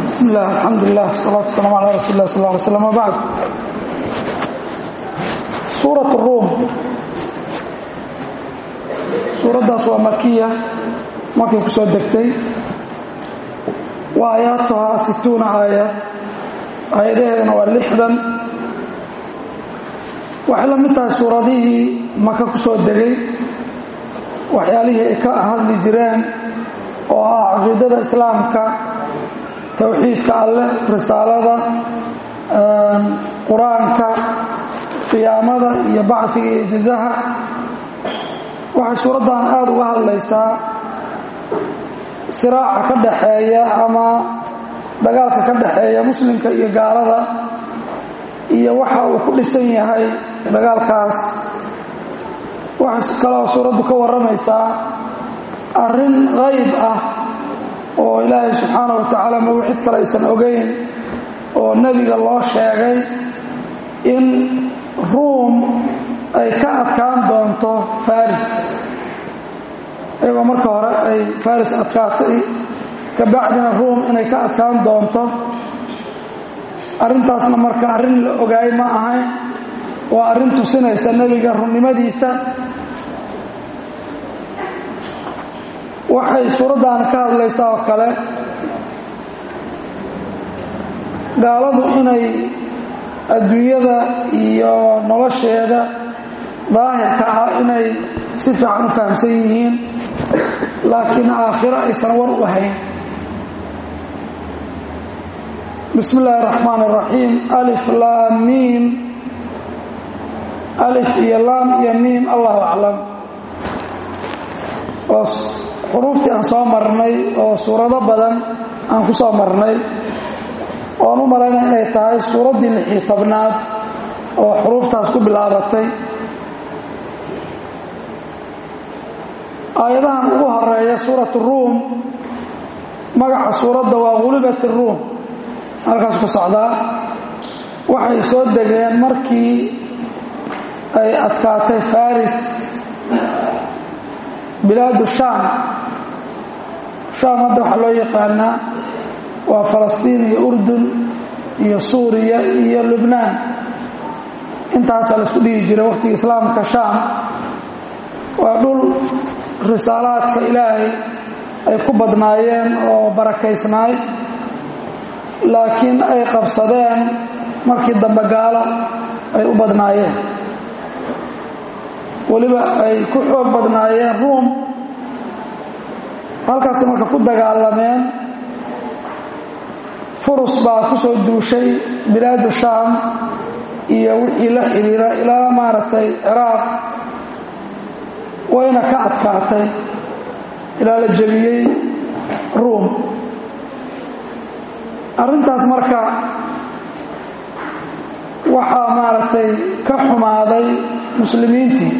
bismi illah alxamdulilah wsalaatu waslaam ala rasuuli lah sal ly slam wbacd suurat ruum suuraddaas waa makiya markay ku soo degtay wa aayaatuhaa situuna aaya aayadaheedana waa lixdan waxay la mid tahay suuradihii maka ku soo degay waxyaalihii ay ka hadli jireen oo ah caqiidada islaamka towxiidka alleh risaalada qur-aanka qiyaamada iyo bacfiga iyo jazaha waxay suuraddan aada uga hadlaysaa siraaca ka dhaxeeya ama dagaalka ka dhaxeeya muslimka iyo gaalada iyo waxa uu ku dhisan yahay dagaalkaas waxay kaloo suuraddu ka warramaysaa arrin qayb ah oo ilaahay subxaana wa tacaala magu cid kale aysan ogeyn oo nebiga loo sheegay in ruum ay ka adkaan doonto faris iyagoo marka hore ay faris adkaatay kabacdina ruum inay ka adkaan doonto arrintaasna marka arrin la ogaay ma ahayn waa arrin tusinaysa nebiga runnimadiisa waxay suuraddan ka hadlaysaa oo kale gaaladu inay adduunyada iyo nolosheeda daahirka ah inay si fiican u fahamsan yihiin laakiin aakhiro aysan war u ahayn bismi illaahi araxmaan araxiim alif laam miim alif iyo laam iyo miim allahu aclam oo xuruuftii aan soo marnay oo suurado badan aan ku soo marnay oon u malaynaya inay tahay suuraddii lixii tobnaad oo xuruuftaas ku bilaabatay aayadahan ugu horeeya suurat ruum magaca suuradda waa gulibat ruum halkaas ku socdaa waxay soo degeen markii ay adkaatay faris bilaadu shaam shaam hadda waxaa loo yaqaanaa waa falastiin iyo urdun iyo suuriya iyo lubnaan intaasaa la isku dhihi jiray waqhtiga islaamka shaam waa dhul risaalaadka ilaahay ay ku badnaayeen oo barakaysnaay laakiin ay qabsadeen markii dambe gaalo ay u badnaayeen weliba ay ku xoog badnaayeen ruum halkaasay marka ku dagaalameen furus baa ku soo duushay bilaadu shaam iyo wixii la xidhiira ilaa maaragtay ciraaq wayna ka adkaatay ilaa la jebiyey ruum arrintaas marka waxaa maaragtay ka xumaaday muslimiintii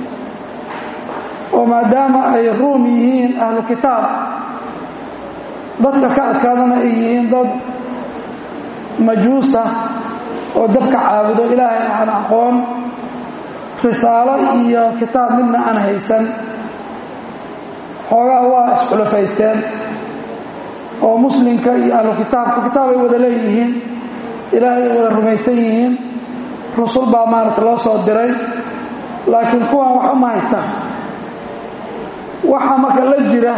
oo maadaama ay ruum yihiin ahlu kitaab dadka ka adkaadana ay yihiin dad majuusa oo dabka caabudo ilaahay aan aqoon risaalo iyo kitaab midna aan haysan xoogaa waa isxulafaysteen oo muslimka iyo ahlu kitaabka kitaab ay wada leeyihiin ilaahay ay wada rumaysan yihiin rusul baa maaragta loo soo diray laakiin kuwan wax uma haystaan waxaa marka la jira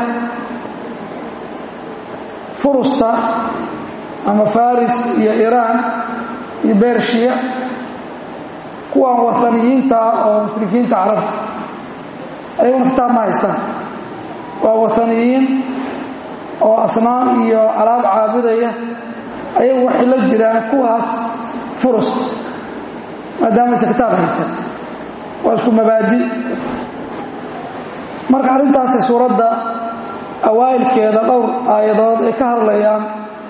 furusta ama faris iyo iraan iyo bershiya kuwan waaniyiinta oo mushrikiinta carabta ayaguna kitaab ma haystaan waa waaniyiin oo asnaam iyo alaab caabudaya ayagu waxay la jiraan kuwaas furus maadaamaysa kitaab haysan waa isku mabaadi marka arrintaasay suuradda awaa'ilkeeda dhowr aayadood ay ka hadlayaan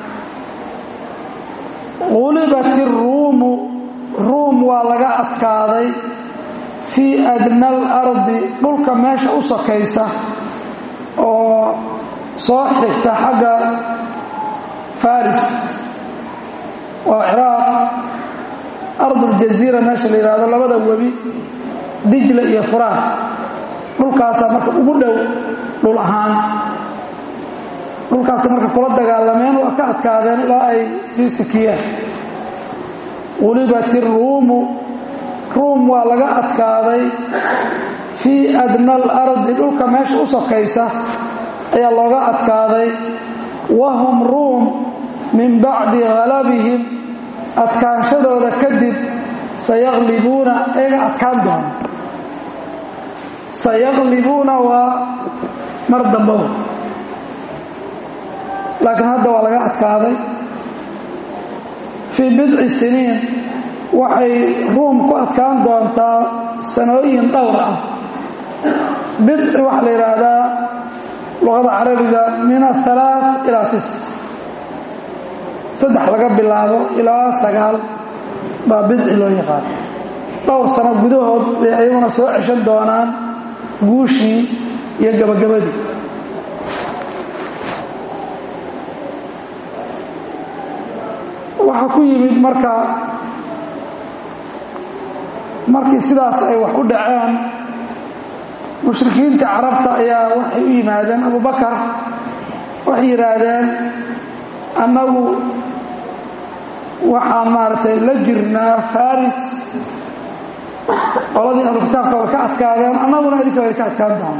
qulibat iruumu ruum waa laga adkaaday fii adna alardi dhulka meesha u sokaysa oo soo xigta xagga faris waa ciraaq arduljasiira meesha la yidhaahdo labada webi dijla iyo furaan dhulkaasaa marka ugu dhow dhul ahaan dhulkaasi marka kula dagaalameen waa ka adkaadeen ilaa ay sii sikiyeen qulibat iruumu ruum waa laga adkaaday fii adna alardi dhulka meesha u sokaysa ayaa looga adkaaday wahum ruum min bacdi halabihim adkaanshadooda kadib sayaqlibuuna eega adkaan doona sayaqlibuuna waa mar dambaba laakiin hadda waa laga adkaaday fii bidci siniin waxay ruum ku adkaan doontaa sanooyin dhowr ah bidci waxaa la yidhaahdaa luqada carabiga min ahalaaث ilaa tis saddex laga bilaabo ilaa sagaal baa bidci loo yaqaan dhowr sano gudahood bay ayaguna soo ceshan doonaan guushii iyo gabagabadii waxaa ku yimid marka markii sidaas ay wax u dhaceen mushrikiinta carabta ayaa waxay u yimaadeen abubakar waxay yidhaahdeen annagu waxaan maaragtay la jirnaa faris qoladii ahlu kitaabka way ka adkaadeen annaguna idinka way ka adkaan doona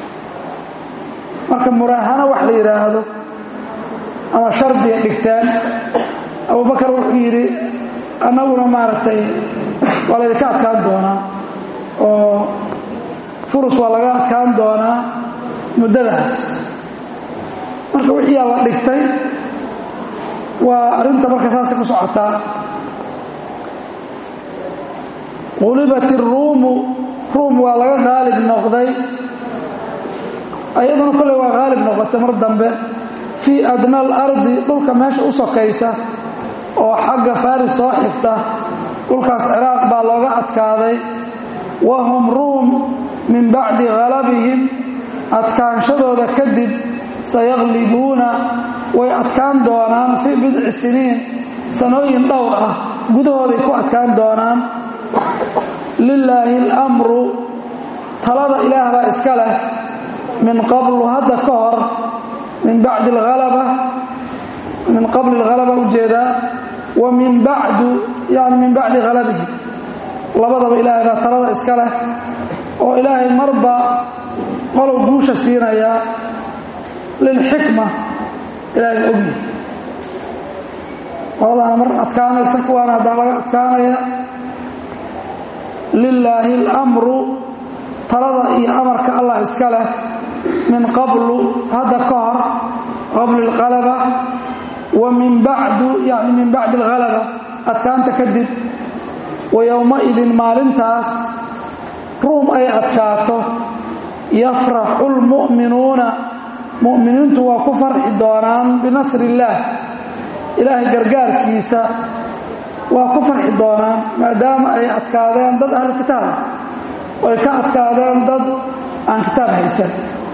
marka muraahano wax la yidhaahdo ama shardiga dhigteen abubakar wuxuu yidhi annaguna maaragtay waa laydinka adkaan doonaa oo furus waa laga adkaan doonaa muddadaas marka wixiiyaa la dhigtay waa arrinta marka saasay ku socotaa qulibat iruumu ruum waa laga qaalib noqday ayaduna kolley waa qaalib noqotay mar dambe fii adna alardi dhulka meesha u sokaysa oo xagga faris soo xigta dhulkaas ciraaq baa looga adkaaday wahum ruum min bacdi halabihim adkaanshadooda kadib sayaqlibuuna way adkaan doonaan fii bidci siniin sanooyin dhowr ah gudahooday ku adkaan doonaan lilaahi اlamru talada ilaah baa iska leh min qablu hadda ka hor min bacdi alhalaba min qabli alhalaba ujeedaa wa min bacdu yani min bacdi halabihi labadaba ilaahay baa talada iska leh oo ilaahay marba qolow guusha siinaya lilxikma ilaahay ogyahy qoladaana mar adkaanaysa kuwaana haddana laga adkaanaya lilaahi اlamru talada iyo amarka allah iska leh min qablu hadda ka hor qabli اlhalaba wa min bacdu yani min bacdi اlhalaba adkaanta kadib wa yowmaidin maalintaas ruum ay adkaato yafraxu اlmu'minuuna mu'miniintu waa ku farxi doonaan binasri illaah ilaahay gargaarkiisa waa ku farxi doonaan maadaama ay adkaadeen dad ahlu kitaab ay ka adkaadeen dad aan kitaab haysan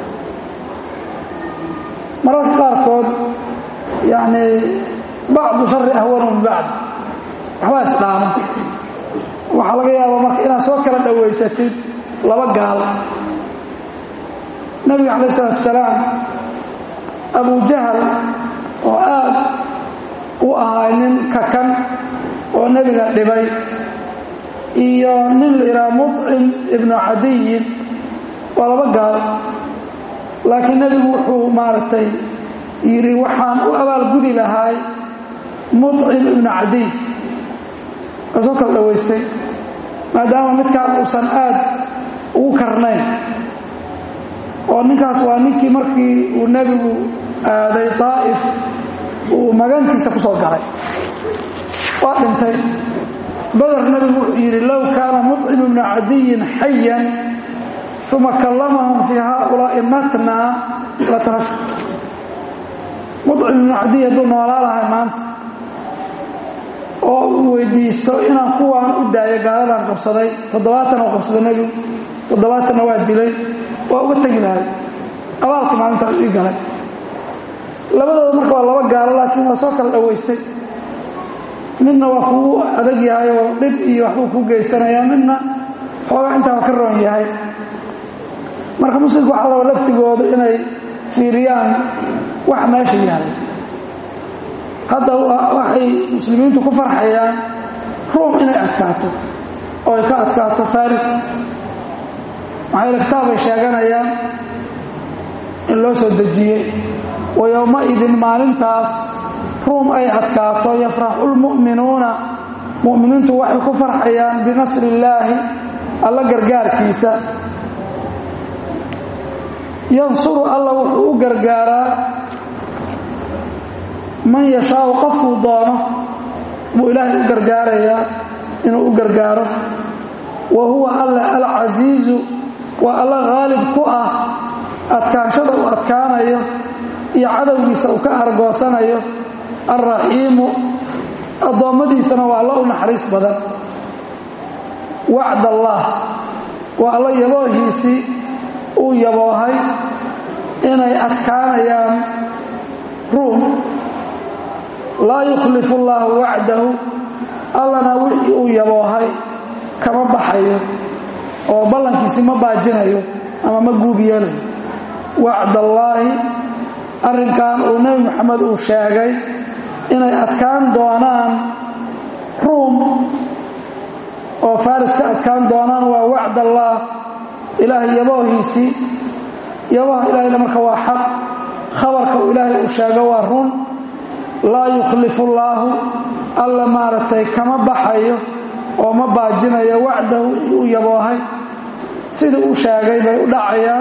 mararka qaarkood yacni bacdu shari ahwanu min bacd waxbaa isdhaama waxaa laga yaabaa marka inaad soo kala dhowaysatid laba gaal nabiga calayh isalaatu salaam abu jahal oo aad u ahaa nin kakan oo nebiga dhibay iyo nin la yidhaha muطcim ibnu cadiyin waa laba gaal laakiin nebigu wuxuu maaragtay yidhi waxaan u abaalgudi lahay muطcim ibnu cadiy waa soo kala dhowaystay maadaama midkaan uusan aad ugu karnayn oo ninkaas waa ninkii markii uu nebigu aaday daa'if uu magantiisa ku soo galay waa dhintay badar nebigu wuxuu yidhi low kaana muطcim ibnu cadiyin xayan uma kallamahum fii haaulaa'i matnaa la tarak muطcim ibnu cadiy hadduu noolaa lahay maanta oo uu weydiisto inaan kuwaan u daayo gaaladan qabsaday toddobaatan oo qabsaday nebigu toddobaatanna waa dilay waa uga tegi lahay abaalkii maalintaas ii galay labadooda marka waa laba gaalo laakiin waa soo kala dhowaystay midna waa kugu adag yahay oo dhib iyo waxbuu kuu geysanayaa midna xoogaa intaaba ka roon yahay marka muslimku waxaa raba laftigoodu inay fiiriyaan wax meesha yaalla hadda waxay muslimiintu ku farxayaan ruum inay adkaato oo ay ka adkaato faris maxayla kitaabay sheeganayaan in loo soo dejiyey wa yowmaidin maalintaas ruum ay adkaato yafraxu lmu'minuuna mu'miniintu waxay ku farxayaan binasri illaahi alla gargaarkiisa yansuru alla wuxuu u gargaaraa man yashaau qofkuu doono buu ilaahay u gargaarayaa inuu u gargaaro wa huwa alla alcasiizu waa alla haalib ku ah adkaanshada uu adkaanayo iyo cadowgiisa uu ka argoosanayo alraxiimu addoommadiisana waa alla u naxariis badan wacd allah waa alla yaboohiisii uu yaboohay inay adkaanayaan ruum laa yukhlifu allaahu wacdahu allana wixii uu yaboohay kama baxayo oo ballankiisi ma baajinayo ama ma guub yeelayo wacdallaahi arrinkan uu nebi moxamed uu sheegay inay adkaan doonaan ruum oo faris ka adkaan doonaan waa wacdallaah ilaahay yaboohiisii yabaha ilaahayna marka waa xaq khabarka uu ilaahay uu sheego waa run laa yukhlifu allaahu alla maaragtay kama baxayo oo ma baajinayo wacdahu wixii uu yaboohay sidii uu sheegay bay u dhacayaan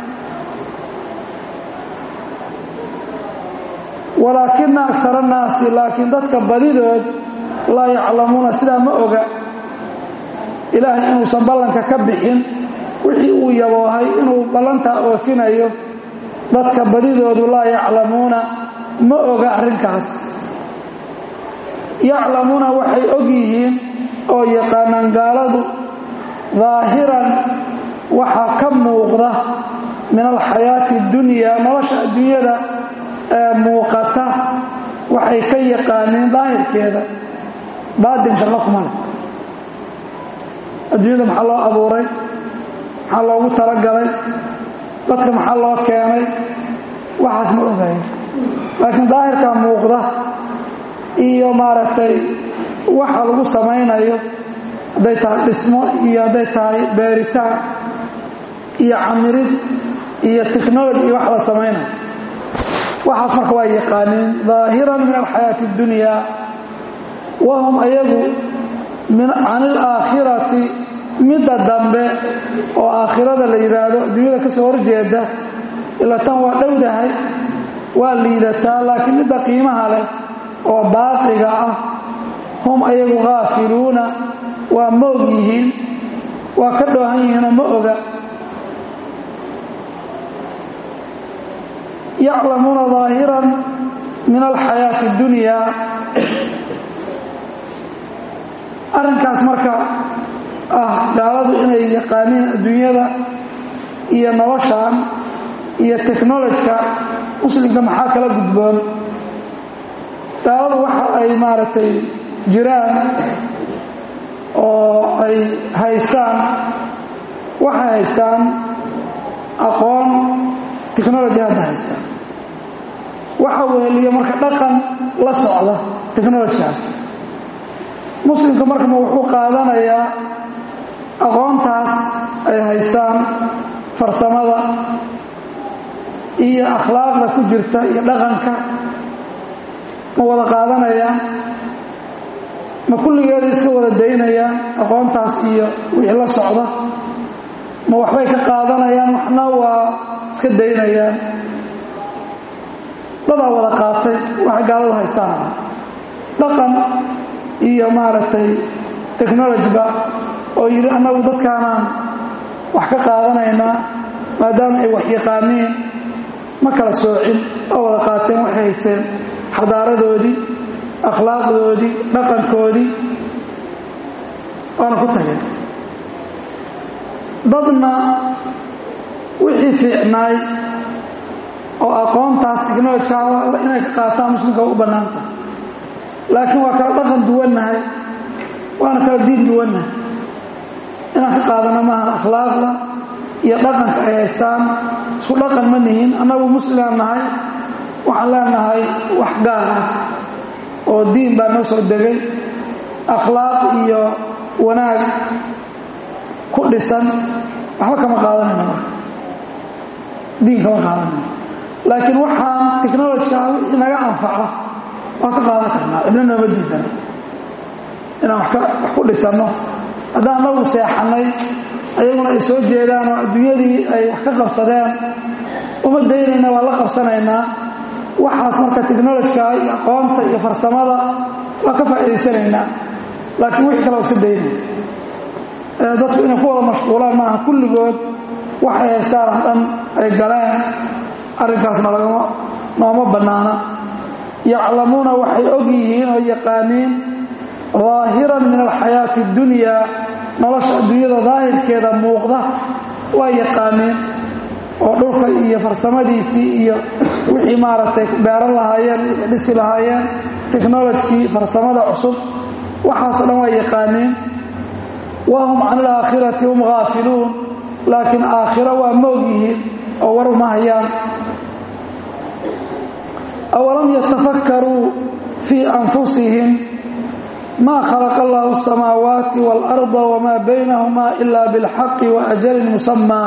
walaakina akar annaasi laakiin dadka badidood laa yaclamuuna sidaa ma oga ilaahay inuusan ballanka ka bixin wixii uu yaboohay inuu ballantaa oofinayo dadka badidoodu laa yaclamuuna ma oga arrinkaas yaclamuuna waxay og yihiin oo yaqaanaan gaaladu daahiran waxaa ka muuqda min alxayaati اdunyaa nolosha adduunyada ee muuqata waxay ka yaqaaniin daahirkeeda baatin shaqo kuma leh adduunyada maxaa loo abuuray maxaa loogu talagalay dadka maxaa loo keenay waxaas ma ogayo laakiin daahirkaa muuqda iyo maaragtay waxa lagu samaynayo hadday tahay dhismo iyo hadday tahay beeritaan iyo camirid iyo technology iyo wax la samaynayo waxaas marka waa yaqaaniin daahiran min alxayaati اdunyaa wahum ayagu can ilaakhirati midda dambe oo aakhirada la yidhaahdo adduunyada ka soo horjeeda ila tan waa dhowdahay waa liidataa laakiin midda qiimaha leh oo baaqiga ah hum ayagu khaafiluuna waa moog yihiin waa ka dhoohan yihiinoo ma oga yaclamuuna daahiran min alxayaati اdunyaa arrinkaas marka ah gaaladu inay yaqaaniin adduunyada iyo noloshan iyo technolojka muslimka maxaa kala gudboon gaaladu waxa ay maaragtay jiraan oo ay haystaan waxay haystaan aqoon technology hadda haystaan waxa weheliya marka dhaqan la socda technolojkaas muslimka markama wuxuu qaadanayaa aqoontaas ay haystaan farsamada iyo akhlaaqda ku jirta iyo dhaqanka ma wada qaadanayaan ma kulligeeda iska wada daynayaan aqoontaas iyo wixii la socda ma waxbay ka qaadanayaan waxna waa iska daynayaan dadaa wada qaatay waxay gaaladu haystaan dhaqan iyo maaragtay technologyba oo yidhi annagu dadkaanaan wax ka qaadanaynaa maadaama ay wax yaqaaniin ma kala soocin oo wada qaateen waxay haysteen xadaaradoodii akhlaaqdoodii dhaqankoodii waana ku tageen dadna wixii fiicnaay oo aqoontaas technolojka inay ka qaataan muslimka u bannaanta laakiin waa kala dhaqan duwannahay waana kala diin duwannahay inaan ka qaadano maahan akhlaaqda iyo dhaqanka ay haystaan isku dhaqan ma nihin annagu muslimaan nahay waxaan leenahay wax gaar ah oo diin baa noo soo degay akhlaaq iyo wanaag ku dhisan waxba kama qaadanayno marka diin kama qaadanayno laakiin waxaan technolojika wixii naga anfaca waa ka qaadan karnaa cidna nooma diidana inaan wax ku dhisanno haddaan nagu seexannay ayaguna ay soo jeedaan oo adduunyadii ay wax ka qabsadeen uma daynayna waa la qabsanaynaa waxaas marka technolojika iyo aqoonta iyo farsamada waa ka faa'idaysanaynaa laakiin wixii kale waa iska daynaya dadku inay ku wada mashquulaan maaha kulligood waxay haystaan oo dhan ay galeen arrinkaasna lagama nooma bannaana yaclamuuna waxay og yihiin oo yaqaaniin daahiran min alxayaati اdunyaa nolosha adduunyada daahirkeeda muuqda waa yaqaaniin oo dhulka iyo farsamadiisii iyo wixii maaragtay beeran lahaayeen wixii dhisi lahaayeen technolojkii farsamada cusub waxaasoo dhan waa yaqaaniin wahum can alaakhirati hum haafiluun laakiin aakhiro waa moog yihiin oo war uma hayaan awalam yatafakkaruu fii anfusihim maa khalaqa allahu asamaawaati waalarda wamaa baynahumaa ila bilxaqi wa ajalin musamaa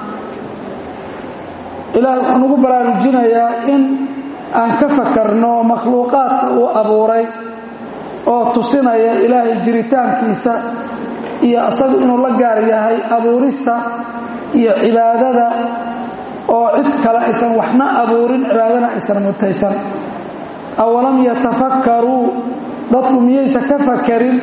ilaah wuxuu nagu baraarujinayaa in aan ka fakarno makhluuqaadka uu abuuray oo tusinaya ilaahay jiritaankiisa iyo asagu inuu la gaar yahay abuurista iyo cibaadada oo cid kale aysan waxna abuurin cibaadana aysan mutaysan awalam yatafakkaruu dadku miyaysa ka fakarin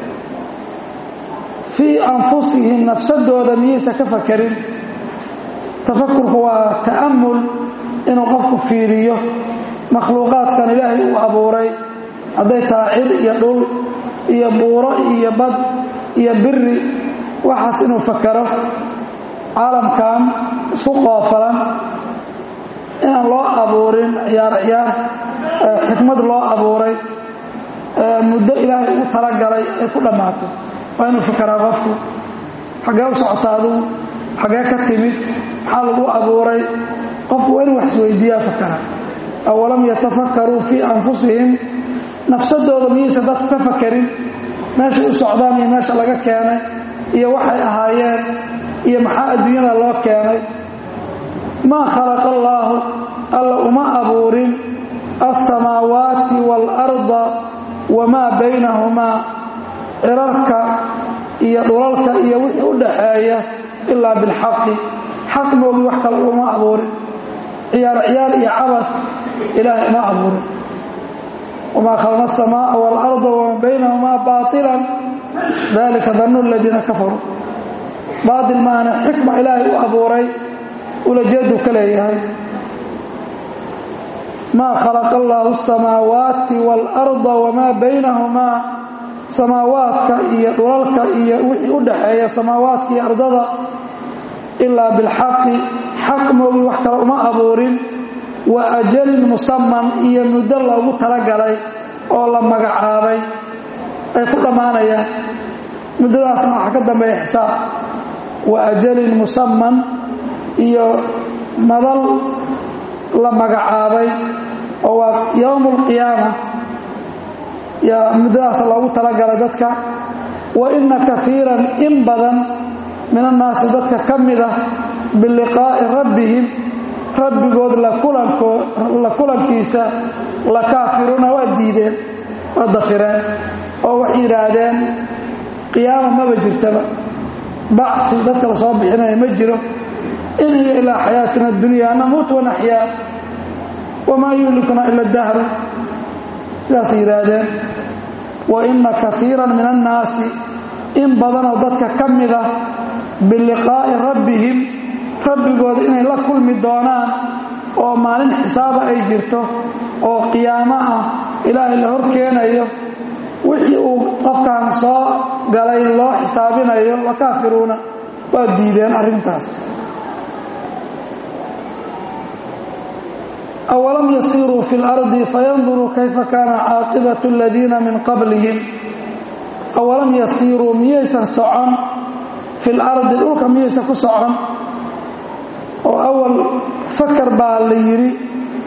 fii anfusihim nafsadooda miyaysa ka fakarin tafakurku waa ta'amul inuu qofku fiiriyo makhluuqaadkan ilaahay uu abuuray hadday tahay cir iyo dhul iyo buuro iyo bad iyo biri waxaas inuu fakaro caalamkan isku qoofalan inaan loo abuurin ciyaar ciyaar xikmad loo abuuray muddo ilaahay ugu talagalay ay ku dhammaato waa inuu fakaraa qofku xaggee u socota adugu xaggee ka timid maxaa lagu abuuray qofku waa inuu waxisweydiiyaa fakara awalam yatafakkaruu fii anfusihim nafsadooda miyaysan dadku ka fakarin meeshay u socdaan iyo meesha laga keenay iyo waxay ahaayeen iyo maxaa adduunyada loo keenay maa khalaqa allaahu alla uma abuurin alsamaawaati waalarda wamaa baynahumaa cirarka iyo dhulalka iyo wixii u dhaxeeya ilaa bilxaqi xaq moogii wax kale uma abuurin ciyaar ciyaar iyo cabas ilaahay uma abuurin wamaa khalaqna asamaaa waalarda wamaa baynahumaa baailan dalika dannu aladiina kafaruu baatil maana xikma ilaahay u abuuray ulajeedu ka leeyahay maa khalaqa allaahu asamaawaati waalarda wamaa baynahumaa samaawaadka iyo dhulalka iyo wixii u dhaxeeya samaawaadka iyo ardada ilaa bilxaqi xaq moogii wax kale uma abuurin wa ajalin musaman iyo muddo loogu talagalay oo la magacaabay ay ku dhammaanayaan muddadaasna waxaa ka dambeeya xisaab wa ajalin musaman iyo madal la magacaabay oo waa yowmu alqiyaama yaa muddadaas loogu talagalay dadka wa inna kaiiran in badan min annaasi dadka ka mida biliqaa'i rabbihim rabbigood la kulankiisa la kaafiruuna waa diideen waa dafireen oo waxay yidhaahdeen qiyaama maba jirtaba bacfi dadka la soo bixinaya ma jiro in hiya ilaa xayaatina adunyaa namuut wanaxyaa wamaa yuhlikuna ila dahru sidaasay yidhaahdeen wa inna kaiiran min annaasi in badanoo dadka ka mida biliqaa'i rabbihim rabbigooda inay la kulmi doonaan oo maalin xisaaba ay jirto oo qiyaamo ah ilaahay la hor keenayo wixii uu qofkan soo galay loo xisaabinayo la kaafiruuna waa diideen arrintaas awalam yasiiruu fi lardi fayanduruu kayfa kaana caaqibatu aladiina min qablihim awalam yasiiruu miyaysan socon fi lardi dhulka miyaysan ku socon oo awal fakar baa la yidhi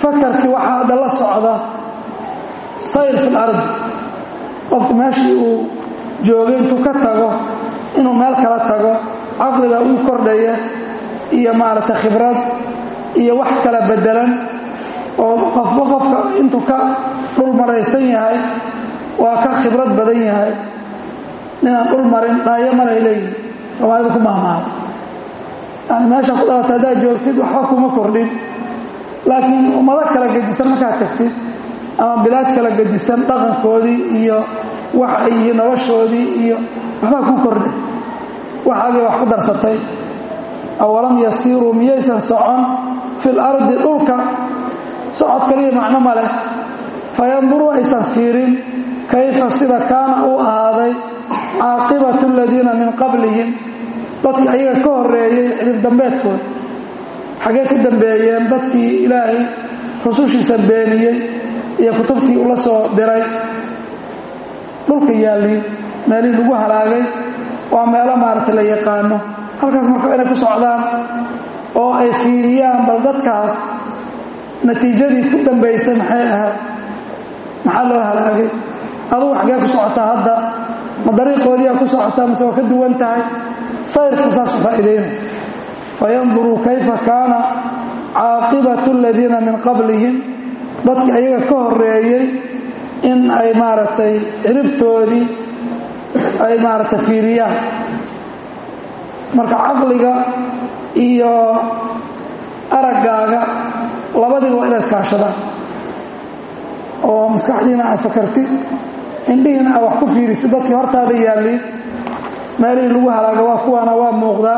fakarkii waxaa hadda la socda sayr fi lardi qofku meeshii uu joogay intuu ka tago inuu meel kala tago caqligaa uu kordhaya iyo maaragtay khibrad iyo wax kala bedelan oo qofba qofka intuu ka dhul maraysan yahay waa ka khibrad badan yahay ninaan dhul marin dhaayo maray leeyihin soomaalida ku maahmaada yani meesha ku dhalatay haddaad joogtid waxba kuma kordhin laakiin ummado kala gedisan markaad tagtid ama bilaad kala gedisan dhaqankoodii iyo wax ay yihiin noloshoodii iyo waxbaa ku kordha waxaagii wax ku darsatay awalam yasiiruu miyaysan socon fil ardi dhulka socod kaliya macno ma leh fayanduruu aysan fiirin kayfa sida kaana uu ahaaday caaqibatu aladiina min qablihim dadkii ayaga ka horeeyey cirib dambeedkooda xaggee ku dambeeyeen dadkii ilaahay rusushiisa beeniyey iyo kutubtii ula soo diray dhulka yaalliin meelihii lagu halaagay waa meelo maaragta la yaqaano halkaas marka inay ku socdaan oo ay fiiriyaan bal dadkaas natiijadii ku dambaysay maxay ahayd maxaa loo halaagay adugu xaggee ku socotaa hadda ma dariiqoodiiaa ku socotaa mise waa ka duwan tahay sayrku saas u faa'iidayna fayanduruu kayfa kaana caaqibatu aladiina min qablihim dadkii ayaga ka horeeyey in ay maaragtay ciribtoodii ay maaragtay fiiriyaan marka caqliga iyo araggaaga labadiiba waa inay iskaashadaan oo maskaxdiina aad fakartid indhihiina aad wax ku fiirisid dadkii hortaada yaalliin meelihii lagu halaaga waa kuwaana waa muuqdaa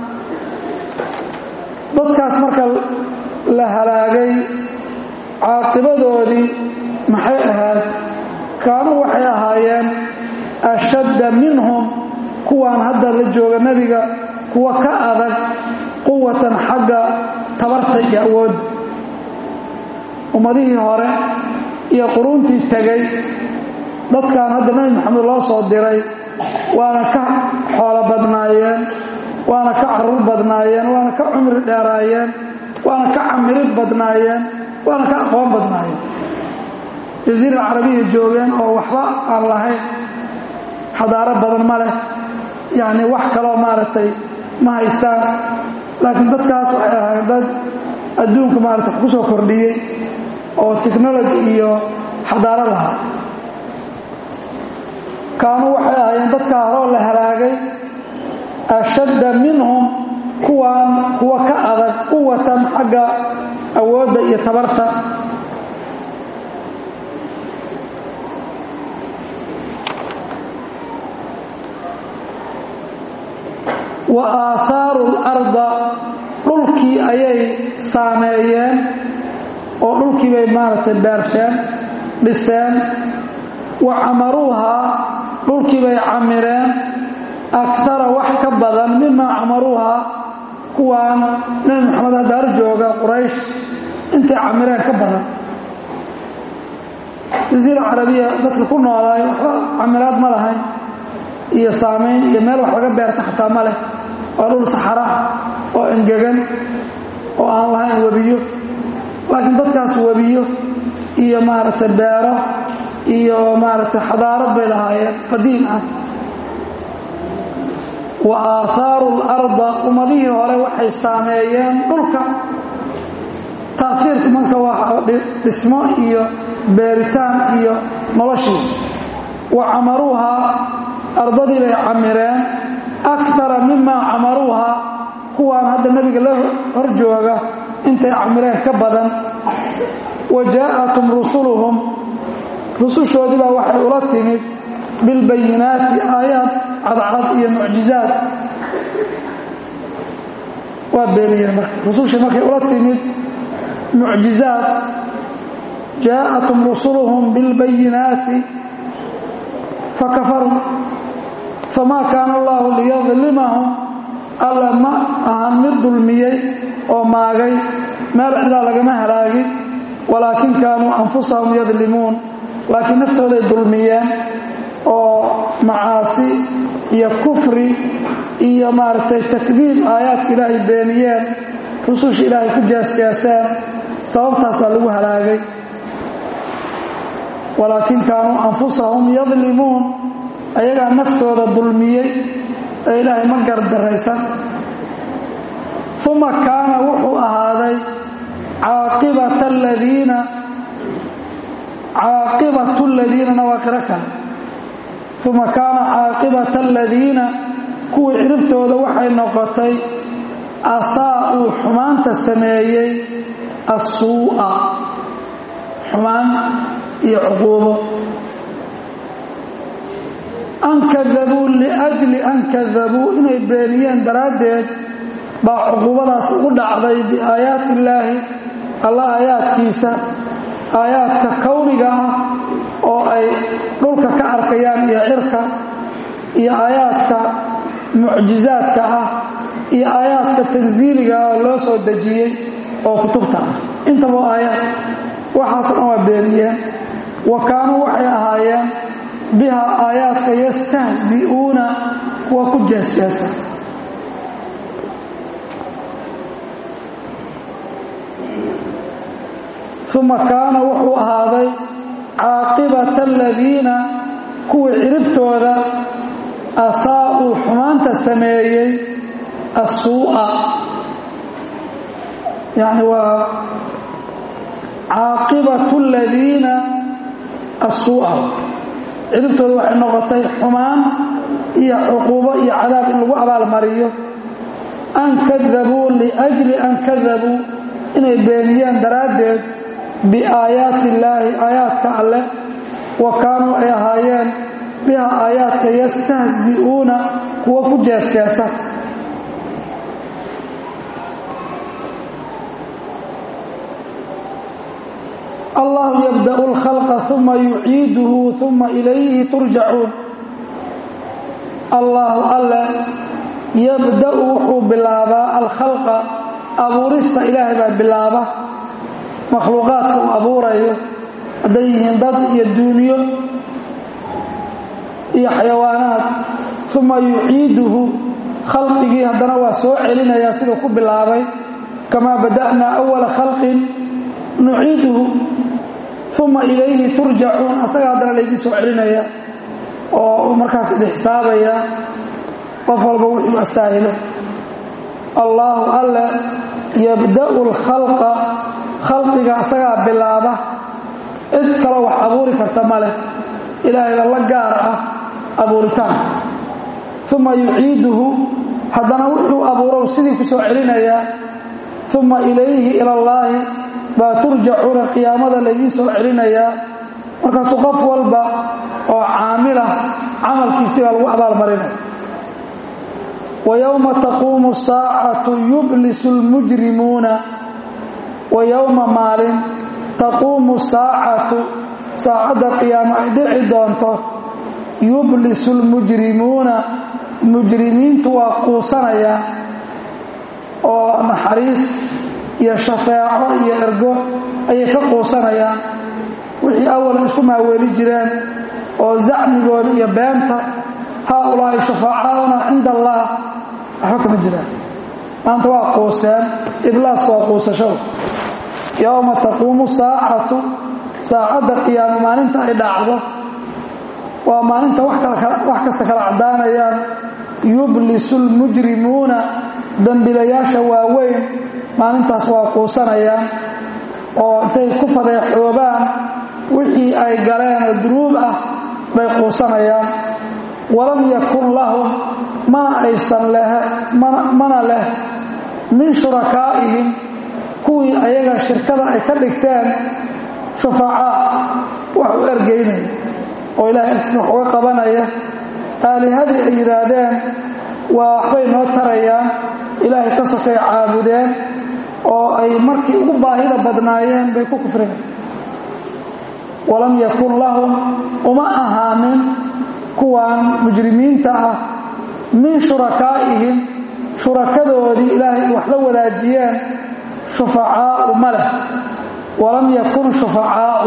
dadkaas marka la halaagay caaqibadoodii maxay ahayd kaanuu waxay ahaayeen ashadda minhum kuwaan hadda la jooga nebiga kuwa ka adag quwatan xagga tabarta iyo awoodda ummadihii hore iyo quruuntii tegay dadkan hadda nebi maxamed loo soo diray waana ka xoolo badnaayeen waana ka caruur badnaayeen waana ka cumri dheeraayeen waana ka camirid badnaayeen waana ka aqoon badnaayeen jasiira carabiya joogeen oo waxba aan lahayn xadaaro badan ma leh yacni wax kaloo maaragtay ma haystaan laakiin dadkaas waxay ahayn dad adduunka maarata wax ku soo kordhiyey oo technology iyo xadaaro lahaa kaanuu waxay ahaayeen dadkaa horoo la halaagay ashadda minhum kuwaan kuwa ka adag quwatan xagga awoodda iyo tabarta wa aahaaru larda dhulkii ayay saameeyeen oo dhulkii bay maaragtay beerteen dhiseen wa camaruuhaa dhulkii bay camireen akara wax ka badan mimaa camaruuhaa kuwaan nebi maxamed haddaar jooga quraysh intay camireen ka badan jasiira carabiya dadka ku noolaay waxba camiraad ma lahayn iyo saamayn iyo meel wax laga beerta xataa ma leh waa dhul saxara oo engegan oo aan lahayn webiyo laakiin dadkaas webiyo iyo maaragtay beero iyo maaragtay xadaarad bay lahaayeen qadiim ah wa aahaaru larda ummadihii hore waxay saameeyeen dhulka taasiirku marka waa dhismo iyo beeritaan iyo noloshii wa camaruuhaa ardadii bay camireen akara mimaa camaruuhaa kuwaan hadda nebiga la hor jooga intay camireen ka badan wa jaa'atum rusuluhum rusushoodii baa waxay ula timid bilbayinaati aayaad cadcad iyo mucjizaad waa beeniyeen marka rusushii markay ula timid mucjizaad jaa'atum rusuluhum bilbayinaati fakafaruu famaa kaana allahu liyadlimahum alla ma ahan mid dulmiyey oo maagay meel cidlaa lagama halaagin walaakin kaanuu anfusahum yadlimuun laakiin naftooday dulmiyeen oo macaasi iyo kufri iyo maaragtay takdiib aayaadka ilaahay beeniyeen rususha ilaahay ku jeesjeeseen sababtaas baa lagu halaagay walaakin kaanuu anfusahum yadlimuun ayagaa naftooda dulmiyey ee ilaahay ma gardaraysan uma kaana wuxuu ahaaday caaqibata aladiina caaqibatu aladiinana waa qiro kale uma kaana caaqibata aladiina kuwii ciribtooda waxay noqotay asaa-uu xumaanta sameeyey assuu'a xumaan iyo cuquubo an kadabuu liajli an kadabuu inay beeniyeen daraaddeed baa cuquubadaas ugu dhacday biaayaati illaahi alla aayaadkiisa aayaadka kowniga ah oo ay dhulka ka arkayaan iyo cirka iyo aayaadka mucjizaadka ah iyo aayaadka tansiiliga ah oo loo soo dejiyey oo kutubta ah intaba aayaad waxaasoo dhan waa beeniyeen wa kaanuu waxay ahaayeen biha aayaadka yastahzi'uuna kuwa ku jeesjeesa uma kaana wuxuu ahaaday caaqibata aladiina kuwii ciribtooda asaa-uu xumaanta sameeyey assuu'a yacni waa caaqibatu aladiina assuu'a ciribtooda waxay noqotay xumaan iyo cuquubo iyo cadaab in lagu abaalmariyo an kadabuu liajli an kadabuu inay beeniyeen daraaddeed biaayaati illaahi aayaadka alleh wa kaanuu ay ahaayeen biha aayaadka yastahzi'uuna kuwa ku jeesjeesa allahu yabda'u alkhalqa uma yuciiduhu uma ilayhi turjacuun allahu alle yabda'u wuxuu bilaabaa alkhalqa abuurista ilaahay baa bilaaba makhluuqaadka uu abuurayo hadday yihiin dad iyo duuniyo iyo xayawaanaad uma yuciiduhu khalqigii haddana waa soo celinayaa siduu ku bilaabay kamaa bada'naa awala khalqin nuciiduhu uma ilayhi turjacuun asaga haddana laydii soo celinaya oo markaas idin xisaabaya qof walba wuxuu astaahilo allaahu alle yabda'u alkhalqa khalqiga asagaa bilaaba cid kaloo wax abuuri karta ma leh ilaahayba la gaar ah abuuritaan uma yuciiduhu haddana wuxuu abuurow sidii ku soo celinayaa uma ilayhi ilallaahi baa turjacuuna qiyaamada laydii soo celinayaa markaasuu qof walba oo caamila camalkiisii baa lagu abaalmarinaya wa yowma taquumu saacatu yublisu lmujrimuuna wa yowma maalin taquumu saacatu saacadda qiyaamo ay dhici doonto yublisu lmujrimuuna mujrimiintu waa quusanaya oo naxariis iyo shafeeco iyo ergo ayay ka quusanayaan wixii awalan isku maaweeli jireen oo zacmigooda iyo beenta haaulaahi shufaacauna cinda allaah waxba kama jiraan maanta waa quusteen iblaaska waa quusashada yowma taquumu saacatu saacadda qiyaamo maalinta ay dhacdo waa maalinta wax kasta kala caddaanayaan yublisu lmujrimuuna dembilayaasha waaweyn maalintaas waa quusanayaan oo intay ku fadeexoobaan wixii ay galeen oo dunuub ah bay quusanayaan walam yakun lahum mana aysan leh mana leh min shurakaa'ihim kuwii ayaga shirkada ay ka dhigteen shufacaa wax u ergaynaya oo ilahay agtiisa wax uga qabanaya aalihadii ay yidhaahdeen waa waxbay noo tarayaan ilaahay ka sokay caabudeen oo ay markii ugu baahida badnaayeen bay ku kufreen walam yakun lahum uma ahaanin kuwan mujrimiinta ah min shurakaa'ihim shurakadoodii ilaahay wax la wadaajiyeen shufacaau ma leh walam yakun shufacaau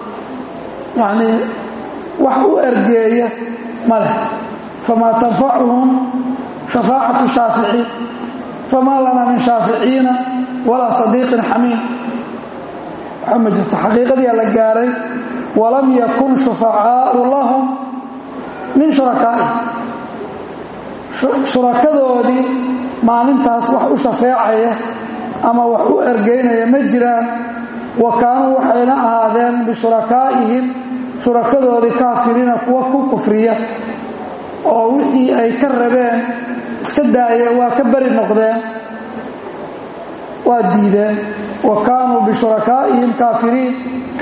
yacnii wax u ergeeya ma leh famaa tanfacuhum shafaacatu shaaficiin famaa lanaa min shaaficiina walaa sadiiqin xamiim waxaa ma jirto xaqiiqadiia la gaaray walam yakun shufacaau lahum min shurakaa'i shurakadoodii maalintaas wax u shafeecaya ama wax u ergeynaya ma jiraan wa kaanuu waxayna ahaadeen bishurakaa'ihim shurakadoodii kaafiriina kuwa ku kufriya oo wixii ay ka rabeen iska daaya waa ka beri noqdeen waa diideen wa kaanuu bishurakaa'ihim kaafiriin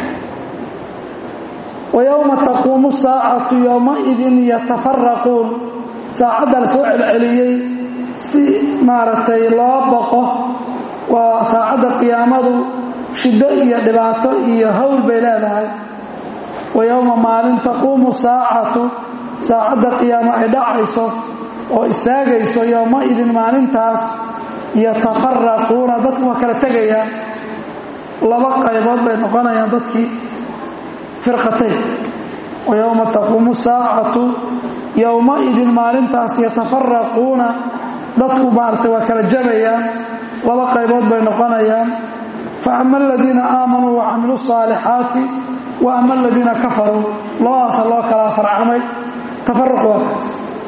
wa yowma taquumu saacatu yowmaidin yatafaraquun saacadda la soo celceliyey si maaragtay loo baqo waa saacadda qiyaamadu shiddo iyo dhibaato iyo hawl bay leedahay wa yowma maalin taquumu saacatu saacadda qiyaamo ay dhacayso oo istaagayso yowmaidin maalintaas yatafaraquuna dadku waa kala tegayaan laba qaybood bay noqonayaan dadkii firqatayn wa yowma taquumu saacatu yowmaidin maalintaas yatafaraquuna dadku maaragtay waa kala jabayaan laba qaybood bay noqonayaan fa ama aladiina aamanuu wa camiluu saalixaati wa ama aladiina kafaruu labadaasa loo kala farcamay tafaruq waa kaas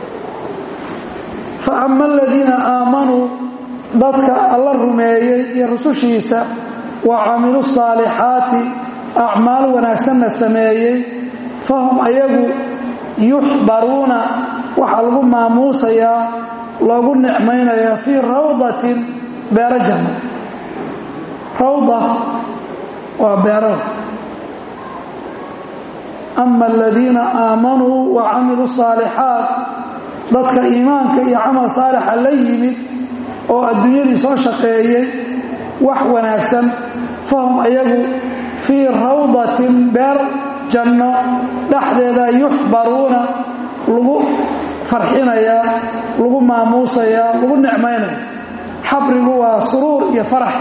fa ama aladiina aamanuu dadka alla rumeeyey iyo rusushiisa wa camiluu saalixaati acmaal wanaagsanna sameeyey fahum ayagu yuxbaruuna waxaa lagu maamuusayaa loogu nicmaynayaa fii rawdatin beero janno rawda waa beerada ama aladiina aamanuu wa camiluu saalixaat dadka iimaanka iyo camal saalixa la yimid oo adduunyadii soo shaqeeyey wax wanaagsan fahum ayagu fii rawdatin beer janno dhexdeeda yuxbaruuna lagu farxinayaa lagu maamuusayaa lagu nicmaynaya xabrigu waa suruur iyo farax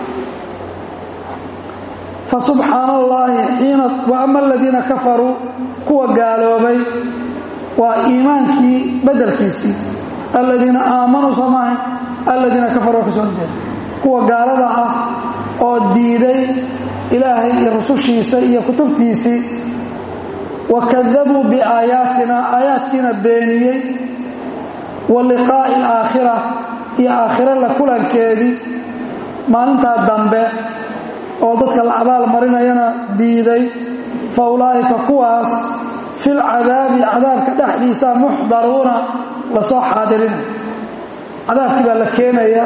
fa subxaana allaahi xiina wa ama aladiina kafaruu kuwa gaaloobay waa iimaankii beddelkiisii aladiina aamanuu soo maahay aladiina kafaruu waa ka soo horjeeda kuwa gaalada ah oo diiday ilaahay iyo rusushiisa iyo kutubtiisii wa kadabuu biaayaatina aayaadkiina beeniyey wa liqaa'i alaakhira iyo aakhiro la kulankeedii maalintaa dambe oo dadka la abaal marinayana diiday fa ulaa'ika kuwaas fil cadaabi cadaabka dhexdiisa muxdaruuna lasoo xaadirinaya cadaabkii baa la keenaya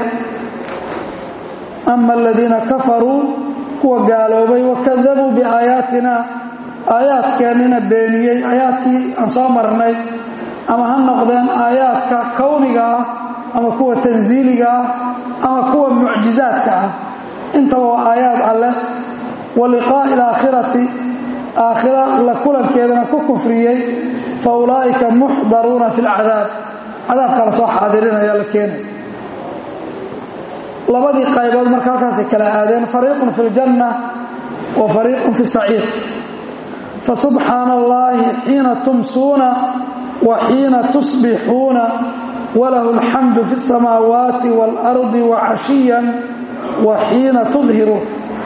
ama aladiina kafaruu kuwa gaaloobay wakadabuu biaayaatina aayaadkeennina beeniyey aayaadkii aan soo marnay ama ha noqdeen aayaadka kowniga ah ama kuwa tansiiliga ah ama kuwa mucjizaadka ah intaba waa aayaad alleh wa liqaa'i alaakhirati aakhira la kulankeedana ku kufriyey fa ulaa'ika muxdaruuna fi lcadaab cadaabka la soo xaadirinaya la keenay labadii qaybood marka halkaasay kala aadeen fariiqun fi ljanna wa fariiqun fi saciir fa subxaana allaahi xiina tumsuuna wa xiina tusbixuuna walahu alxamdu fi اsamaawaati waalardi wa cashiyan wa xiina tudhiruun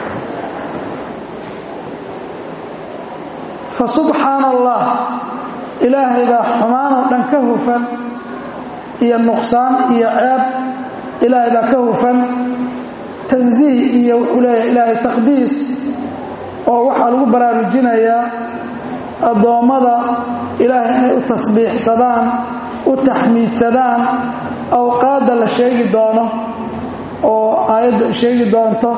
fa subxaana allah ilaahay baa xumaanoo dhan ka hufan iyo nuqsaan iyo ceeb ilaahay baa ka hufan tansiih iyo wuxuu leeyahay ilaahay taqdiis oo waxaa lagu baraarujinayaa addoommada ilaahay inay u tasbiixsadaan u taxmiidsadaan awqaadda la sheegi doono oo aayaddu ay sheegi doonto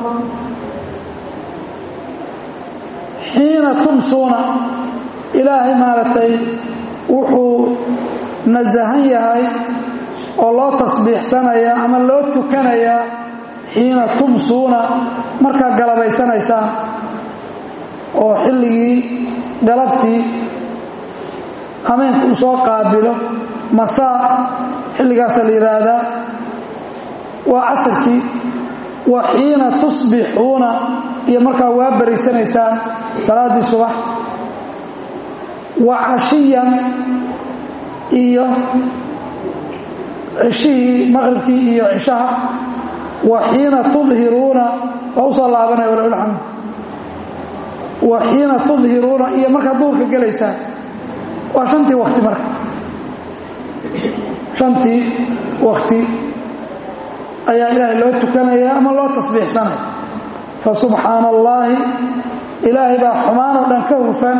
xiina tumsuuna ilaahay maaragtay wuxuu nasahan yahay oo loo tasbiixsanaya ama loo tukanayaa xiina tumsuuna markaa galabaysanaysaan oo xilligii galabtii hameenka uu soo qaabilo masaa xilligaasa la yidhaahdaa waa casirkii wa xiina tusbixuuna iyo markaa waa baraysanaysaan salaaddii subax wa cashiyan iyo cishihii maqribkii iyo cishaha wa xiina tudhiruuna waa u soo laabanaya walaulxamd wa xiina tudhiruuna iyo markaad duhurka gelaysaan waa shantii wakti marka shantii wakti ayaa ilaahay loo tukanaya ama loo tasbiixsanaya fa subxaana allaahi ilaahay baa xumaan oo dhan ka hufan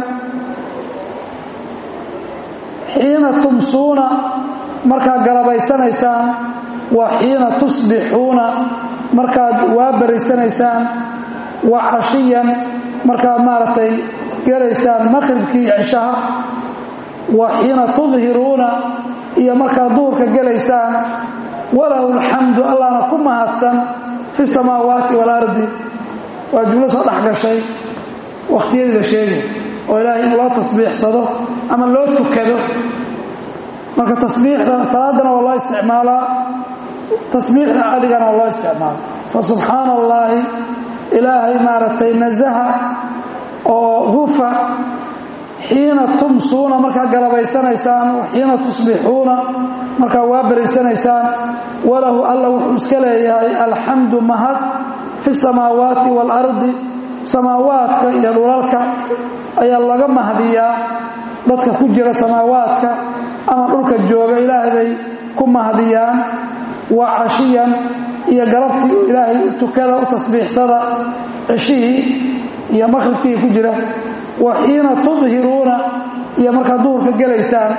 xiina tumsuuna markaad galabaysanaysaan wa xiina tusbixuuna markaad waa baraysanaysaan wa cashiyan markaad maaragtay gelaysaan maqribkii iyo cishaha wa xiina tudhiruuna iyo markaad duhurka gelaysaan walahu alxamdu allahna ku mahadsan fi samaawaati waalardi waa jumlo soo dhex gashay wakhtiyadii la sheegay oo ilaahay in loo tasbiixsado ama loo tukado marka tasbiixda salaadana waa loo isticmaalaa tasbiixda cadigana waa loo isticmaala fa subxaana allaahi ilaahay maaragtay nasaha oo hufa xiina tumsuuna markaad galabaysanaysaan xiina tusbixuuna markaad waa baraysanaysaan walahu alla wuxuu iska leeyahay alxamdu mahad fi samaawaati waalardi samaawaadka iyo dhulalka ayaa laga mahdiyaa dadka ku jira samaawaadka ama dhulka jooga ilaahay bay ku mahdiyaan wa cashiyan iyo galabtii ilaahay u tukada u tasbiixsada ceshihii iyo maqribkii ku jira wa xiina tudhiruuna iyo markaad duhurka gelaysaan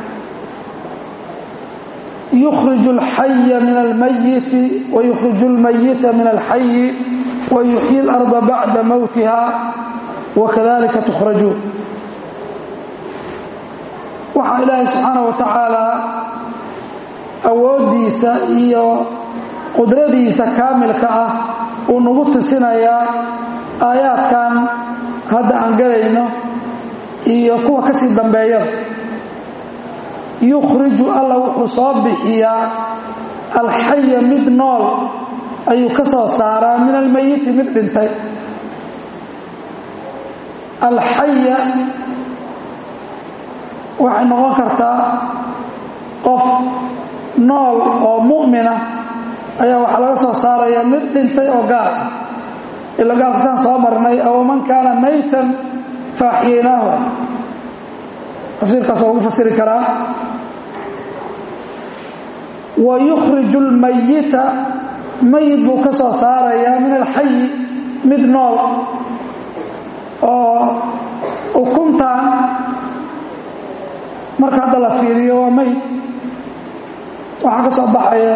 yukhriju alxaya min almayiti wa yukhriju almayita min alxayi wa yuxyi اlarda bacda mowtiha wa kadalika tukhrajuun waxaa ilaahay subxaana wa tacaala awooddiisa iyo qudradiisa kaamilka ah uu nagu tusinayaa aayaadkan hadda aan galayno iyo kuwa ka sii dambeeyada yukhriju alla wuxuu soo bixiyaa alxaya mid nool ayuu ka soo saaraa min almayiti mid dhintay alxaya waxay noqon kartaa qof nool oo mu'mina ayaa waxaa laga soo saaraya mid dhintay oo gaal ah ila gaalkasaan soo marnay aw man kaana maytan faaxiyaynaahu tafsiirkaas waa lagu fasiri karaa wa yukhriju almayita mayid buu ka soo saarayaa min alxayi mid nool oo ukuntaan marka hadda la fiiriyo waa mayid waxaa ka soo baxaya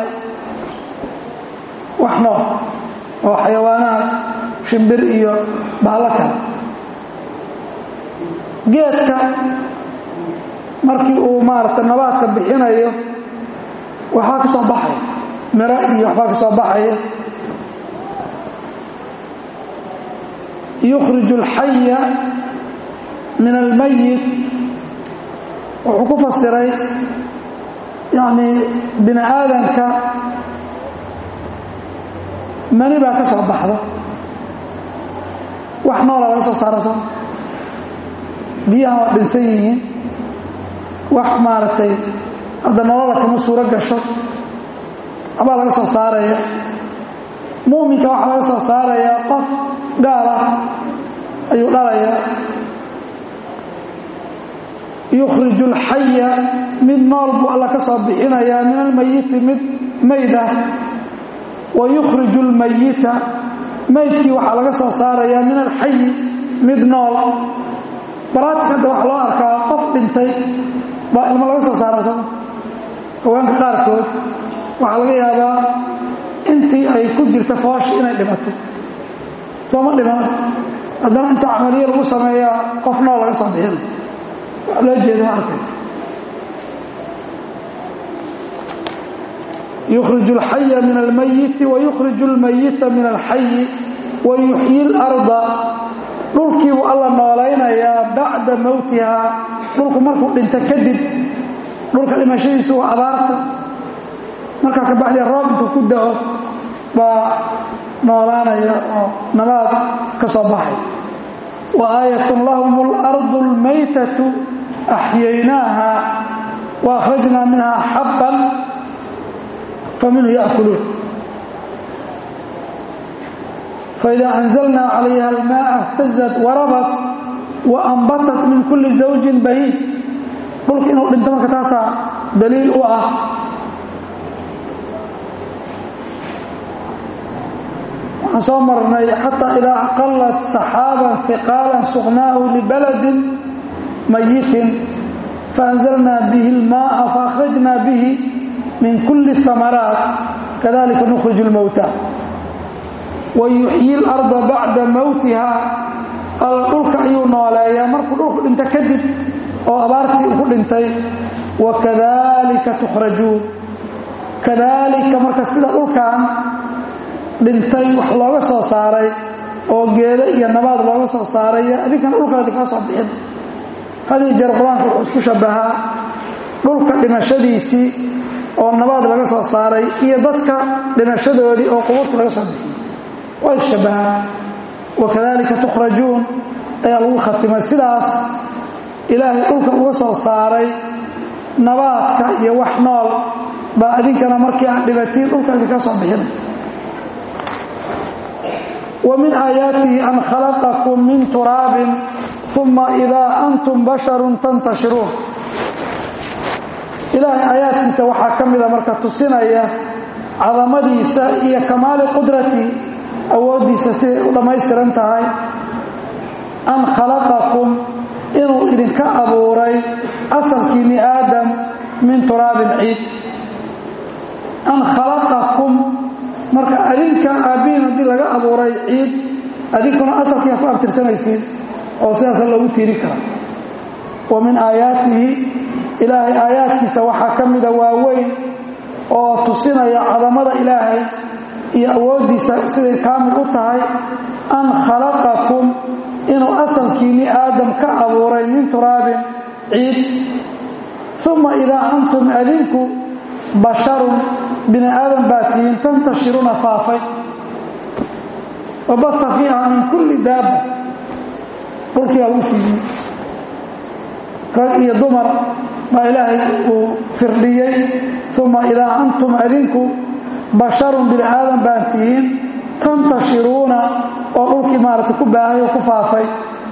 wax nool oo xayawaanaad shimbir iyo bahalo kale geedka markii uu maaragta nabaadka bixinayo waxaa ka soo baxaya miro iyo waxbaa ka soo baxaya yukhriju alxaya min almayit wuxuu ku fasiray yacni bini aadanka mani baa ka soo baxda wax noola laga soo saara soo biyahan waa dhinsan yihiin wax maaragtay hadda nolola kama suuro gasho waxbaa laga soo saaraya muuminka waxaa laga soo saarayaa qof gaal ah ayuu dhalayaa yukhriju alxaya mid nool buu alla ka soo bixinayaa min almayiti mid mayd ah wa yukhriju almayita maydkii waxaa laga soo saarayaa min alxayi mid nool baraatik hadda waxaa loo arkaa qof dhintay baa ilmo laga soo saara soo haweenka qaarkood waxaa laga yaabaa intii ay ku jirta foosh inay dhimatay sooma dhiman haddana inta camaliyo lagu sameeyaa qof nool laga soo bixina wax loo jeeda arkay yukhriju alxaya min almayiti wa yukhriju almayita min alxayi wa yuxyi اlarda dhulkii buu alla noolaynayaa bacda mowtihaa dhulku markuu dhinto kadib dhulka dhimashadiisu waa abaarta markaa ka baxdee roob intuu ku da'o baa noolaanaya oo nabaad ka soo baxay wa aayatun lahum اlardu اlmaytatu axyaynaaha wa akhrajnaa minha xabban faminhu yaakuluun faida anzalnaa calayha almaaa اhtazat warabat wa ambatat min kulli zawjin bahiid dhulka inuu dhinto marka taasaa daliil u ah waxaan soo marnay xataa idaa aqalat saxaaban hiqaalan suqnaahu libaladin mayitin faanzalnaa bihi اlmaaa faakhrajnaa bihi min kulli اhamaraat kadalika nukhrij اlmowta wayuxyi اlarda bacda mowtiha alla dhulka ayuu nooleeyaa markuu dhulku dhinto kadib oo abaartii uu ku dhintay wakadalika tukhrajuun kadaalika marka sida dhulkan dhintay wax looga soo saaray oo geedo iyo nabaad looga soo saaray adinkana dhulka adinkaa soo bixin hadii jeer qur-aanka wuxuu isku shabbahaa dhulka dhimashadiisii oo nabaad laga soo saaray iyo dadka dhimashadoodii oo qubuurta laga soo bixiyey waa isshabbahaa wakadalika tukhrajuun ayaa lagu khatimay sidaas ilaahay dhulka uga soo saaray nabaadka iyo wax nool baa adinkana markii aan dhibatiin dhulka idinka soo bixin wa min aayaatihi an khalaqakum min turaabin uma idaa antum basharun tantashiruun ilaahay aayaadkiisa waxaa ka mida marka tusinaya cadamadiisa iyo kamaali qudratii awooddiisa siday u dhammaystiran tahay an khalaqakum inuu idinka abuuray asalkiinni aadam min turaabin ciid an khalaqakum marka adinka aabbihiin haddii laga abuuray ciid adinkuna asalkiia ku abtirsanaysiin oo sidaasa loogu tiiri kara wa min aayaatihi ilaahay aayaadkiisa waxaa ka mida waaweyn oo tusinaya cadamada ilaahay iyo awooddiisa siday kaamil u tahay an khalaqakum inuu asalkiinni aadam ka abuuray min turaabin ciid uma idaa antum adinku basharun bini aadam baa tihiin tantashiruuna faafay wabata fiiha min kulli daaba dhulkiiaa lagu fiidiyey rag iyo dumar baa ilaahay uu firdhiyey uma idaa antum adinku basharun bini aadam baa tihiin tantashiruuna oo dhulkii maaragtay ku baahay oo ku faafay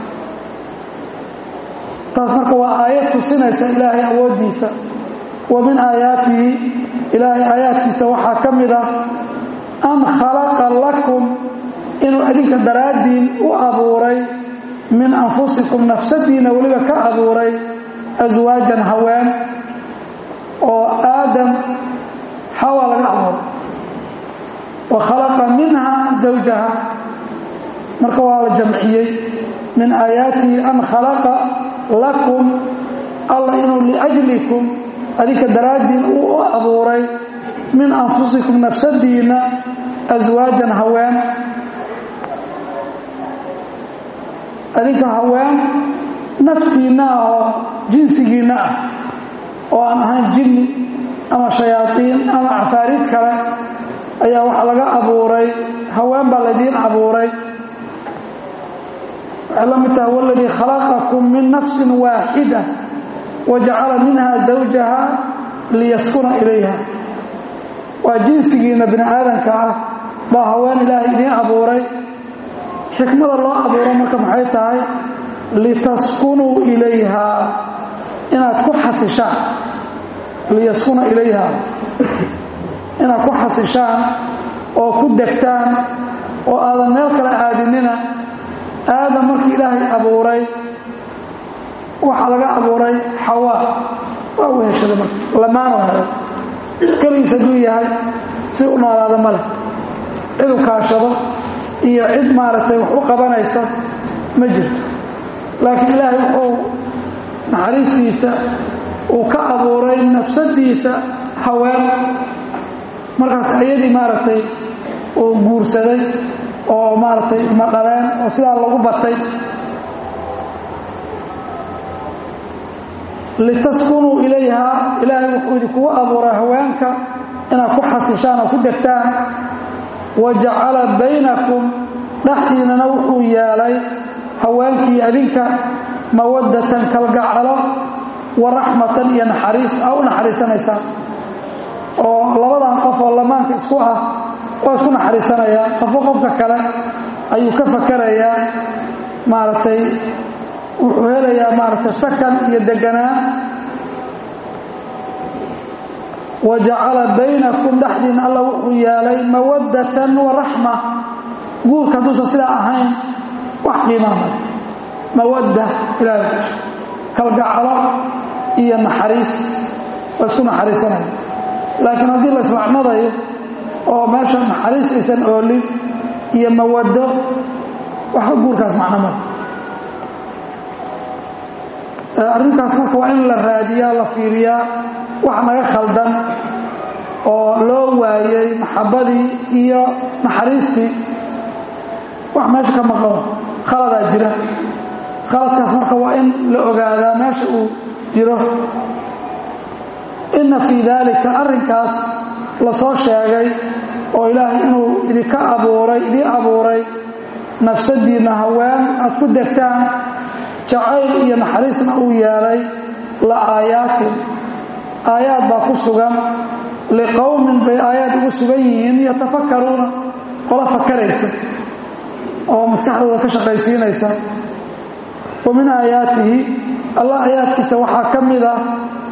taas marka waa aayad tusinaysa ilaahay awooddiisa wa min aayaatihi ilaahay aayaadkiisa waxaa ka mid ah an khalaqa lakum inuu adinka daraaddiin u abuuray min anfusikum nafsadiina weliba ka abuuray aswaajan haween oo aadam xawa laga abuuray wa khalaqa minha zawjaha marka waa la jamciyey min aayaatihi an khalaqa lakum alla inuu liajlikum adinka daraaddiin uu u abuuray min anfusikum nafsadiinna aswaajan haween adinka haween naftiinna ah oo jinsigiinna ah oo aan ahayn jinni ama shayaaiin ama cafaariid kale ayaa waxaa laga abuuray haween baa laydiin abuuray waxay la mid tahay waladii khalaqakum min nafsin waaxida wajacala minha zawjaha liyaskuna ilayha waa jinsigiinna bini aadanka ah baa haween ilaahay idiin abuuray xikmada loo abuuro marka maxay tahay litaskunuu ilayha inaad ku xasishaan liyaskuna ilayha inaad ku xasishaan oo ku degtaan oo aadan meel kale aadinina aadam markii ilaahay abuuray waxaa laga abuuray xawaa waa weheshada marka lamaanu helay keligiis hadduu yahay si u noolaada ma leh cid u kaashado iyo cid maaragtay wax u qabanaysa ma jirto laakiin ilaahay wuxuu naxariistiisa uu ka abuuray nafsadiisa haween markaas ayadii maaragtay uu guursaday oo maaragtay ma dhaleen oo sidaa lagu batay litaskunuu ilayha ilaahay wuxuu idinkugu abuuray haweenka inaad ku xasishaan oo ku degtaan wa jacala baynakum dhexdiinana wuxuu yeelay haweenkii adinka mawaddatan kalgacalo wa raxmatan iyo naxariis aa u naxariisanaysaan oo labadan qof oo lamaanka isku ah waa isku naxariisanayaan qofo qofka kale ayuu ka fakarayaa maaragtay wuxuu helayaa maaragtay sakan iyo deganaan wa jacala baynakum dhexdiina alla wuxuu yeelay mawaddatan wa raxma guurka hadduusan sidaa ahayn wax qiimaa male mawadda ilaahay kalgacalo iyo naxariis waa isku naxariisanaya laakiin haddii la islacnadayo oo meesha naxariis aysan oolin iyo mawaddo waxba guurkaas macno male arrinkaas marka waa in la raadiyaa la fiiriyaa wax naga khaldan oo loo waayey maxabbadii iyo naxariistii wax meesha ka maqan khaladaa jira khaladkaas marka waa in la ogaadaa meesha uu jiro inna fii daalika arrinkaas la soo sheegay oo ilaahay inuu idinka abuuray idii abuuray nafsadiinna haween aad ku degtaan jacayl iyo naxariisna uu yeelay la aayaatin aayaad baa ku sugan liqowmin bay aayaad ugu sugan yihiin yatafakkaruuna qola fakaraysa oo maskaxdooda ka shaqaysiinaysa wa min aayaatihi allah aayaadkiisa waxaa ka mid ah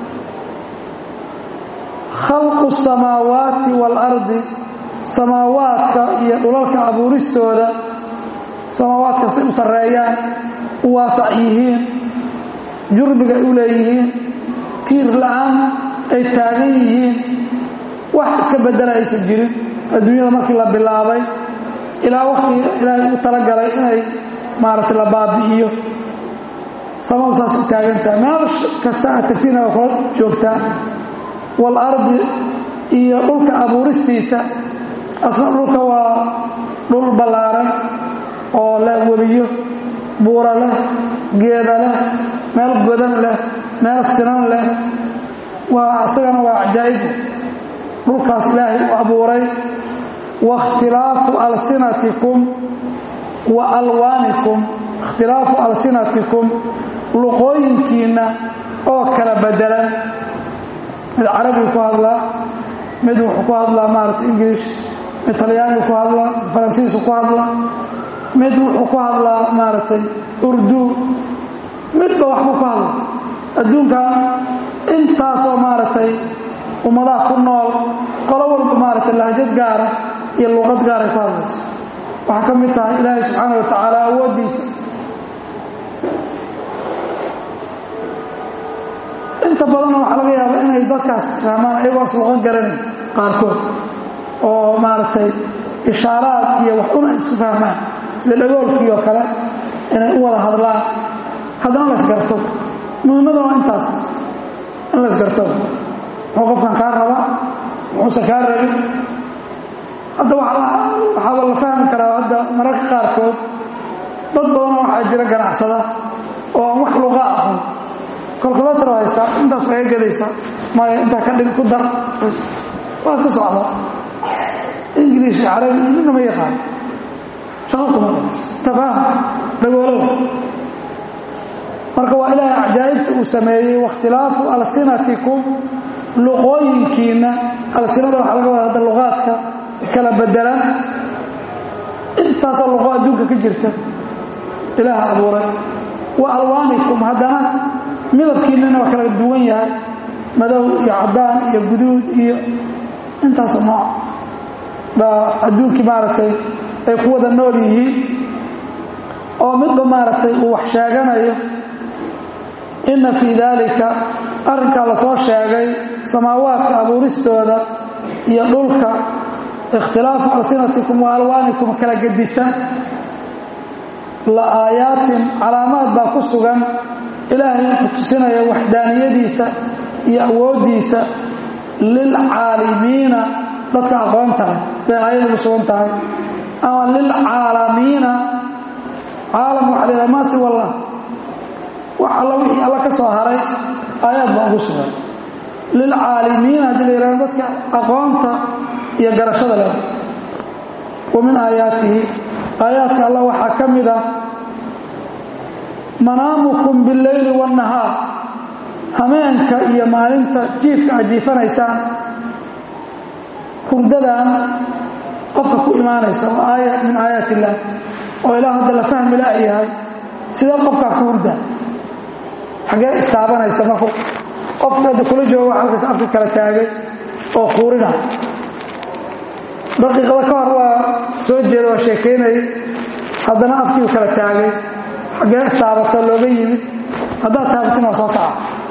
khalqu samaawaati waalardi samaawaadka iyo dhulalka abuuristooda samaawaadka say u sarreeyaan u waasac yihiin jurbiga ay u leeyihiin tiir la-aan ay taagan yihiin wax iska bedela aysan jirin adduunyada markii la bilaabay ilaa waktiga ilaahay u talagalay inay maaragtay la baabi'iyo samadu saas u taagantaha meel kasta aad tagtiina waa kula joogtaa waalardi iyo dhulka abuuristiisa asna dhulka waa dhul ballaaran oo leh webiyo buura leh geeda leh meel godan leh meel sinan leh waa isagana waa cajaa'ibu dhulkaas ilaahay u abuuray waاkhtilaafu alsinatikum wa alwaanikum ikhtilaafu alsinatikum luqooyinkiinna oo kala bedelan mid carabigu ku hadlaa mid wuxuu ku hadlaa maarata ingilish mid talyaanigu ku hadlaa mid faransiisku ku hadlaa mid wuxuu ku hadlaa maaragtay urdu midba waxbuu ku hadlaa adduunkan intaasoo maaragtay ummadaha ku nool qolo walba maaragtay lahjad gaara iyo luqad gaaray ku hadlaysa waxaa ka mid tahay ilaahay subxaana wa tacaala awooddiisa inta badanna waxaa laga yaabaa inay dadkaas isfahmaan ayagoo is luqan garanayn qaarkood oo maaragtay ishaaraad iyo wax un ay isku fahmaan sida dhagoolkii oo kale inay u wada hadlaan haddana la ysgarto muhiimadana waa intaas in la ysgarto muxuu qofkan kaa raba muxuusan kaa rabin hadda waxaaba la fahmi karaa hadda mararka qaarkood dad badanoo waxaa jira ganacsada oo aan wax luqa ahan kolkulatar haystaa intaas laga gadaysaa maya intaa ka dhig ku dar waa iska socda ingiliish iyo carabi iyo midna ma yaqaan shaqo kuma tafaahum dhagoolow marka waa ilaahay cajaa'ibta uu sameeyey waاkhtilaafu alsinatikum luqooyinkiinna alsinada waxaa laga wada hadda luqaadka kala bedelan intaasoo luqo adduunka ka jirta ilaaha abuuray wa alwaanikum haddana midabkiinnana waa kala duwan yahay madow iyo caddaan iyo guduud iyo intaasoo nooc baa adduunkii maaragtay ay ku wada nool yihiin oo midba maaragtay uu wax sheeganayo inna fii daalika arrinkaa la soo sheegay samaawaadka abuuristooda iyo dhulka ikhtilaafu alsinatikum wa alwaanikum kala gedisan la aayaatin calaamaad baa ku sugan ilaahay wuxuu tusinaya waxdaaniyadiisa iyo awooddiisa lilcaalimiina dadka aqoonta leh bay aayad ugu sugan tahay ama lilcaalamiina caalam waxa la yidhaha maasi wallah wax alla wixii alla ka soo haray aayaad baa ugu sugan lilcaalimiina haddii la yidhahdo dadka aqoonta iyo garashada leh wa min aayaatihi aayaadka alla waxaa ka mid ah manaamukum billeyli waannahaar hameenka iyo maalinta jiifka aad jiifanaysaan hurdadan qofka ku imaanaysa waa aaya min aayaat illaah oo ilaa hadda la fahmi la'yahay sidee qofkaa ku hurdaa xaggee istaabanaysa marku qofka hadda kula jooga halkaas afka kala taagay oo kuurina daqiiqada ka hor waa soo jeeda waa sheekaynayay haddana afkiiu kala taagay xaggee istaabato looga yimid haddaad taabatin waa soo kaca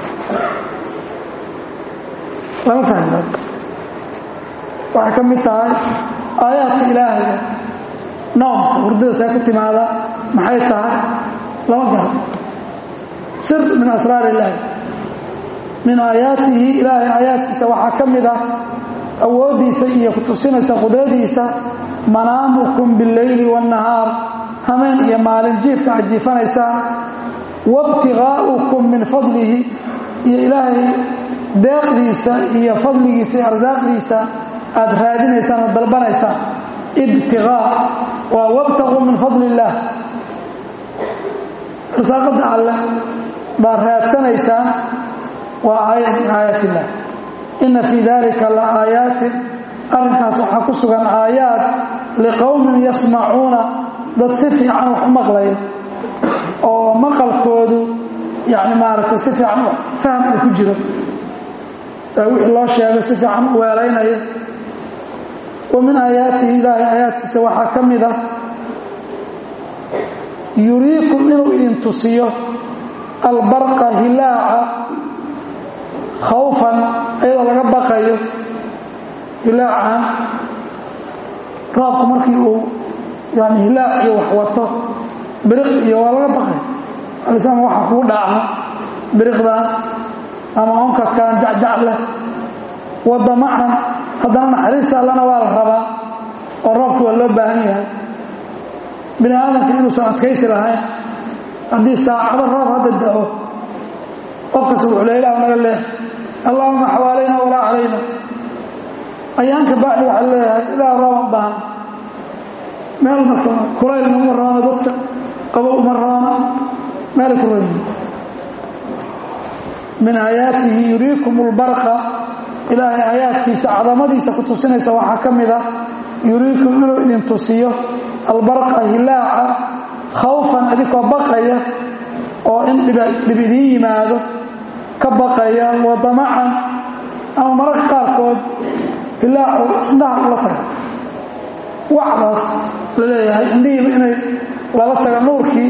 lama fahmi waxay ka mid tahay aayaadka ilaahayga noomka hurdada see ku timaada maxay tahay lama garo sir min asraar illaahi min aayaatihi ilaahay aayaadkiisa waxaa ka mid ah awooddiisa iyo ku tusinaysa qudradiisa manaamukum billeyli waannahaar hameen iyo maalin jiifka aad jiifanaysaan waibtigaa'ukum min fadlihi iyo ilaahay deeqdiisa iyo fadligiisa iyo arsaaqdiisa aad raadinaysaan oo dalbanaysaan ibtigaa waa wabtaquu min fadli illaah arsaaqadda alleh baa raadsanaysaan waa aayad min aayaat illah inna fii dalika la aayaatin arrinkaas waxaa ku sugan aayaad liqowmin yasmacuuna dad si fiican wax u maqlaya oo maqalkoodu yani maaragtay si fiican faham uu ku jiro wixii loo sheegay si fiican u weelaynaya wa min aayaatihi ilaahay aayaadkiisa waxaa ka mid ah yuriikum inuu idin tusiyo albarqa hilaaca khawfan iyadoo laga baqayo hilaacan roobku markii uu yani hilaac iyo wax wato biriq iyo waa laga baqay alisama waxa kuu dhaca biriqdan ama onkadkan jacjac leh wadamacan haddana naxariista allana waa la rabaa oo roobki waa loo baahan yahay bini aadamka inuusan adkaysi lahayn haddii saacado roob hadda da'o qofkas wuxuu le ilah naga leeh allaahuma xawaalayna walaa calayna ayaanka bacdi waxaa leeyahay ilaah rooba baahan meel marka kulaylna uma roona dadka qabow uma roona meelay ku royihin min aayaatihi yuriikum lbarqa ilaahay aayaadkiisa cadamadiisa ku tusinaysa waxaa ka mid ah yuriikum inuu idin tusiyo albarqa hilaaca khawfan adikoo baqaya oo in dhib idiin yimaado ka baqaya wadamacan ama mararka qaarkood hilaacu indhaha ula taga wacdaas la leeyahay indhihiiba inay lala taga nuurkii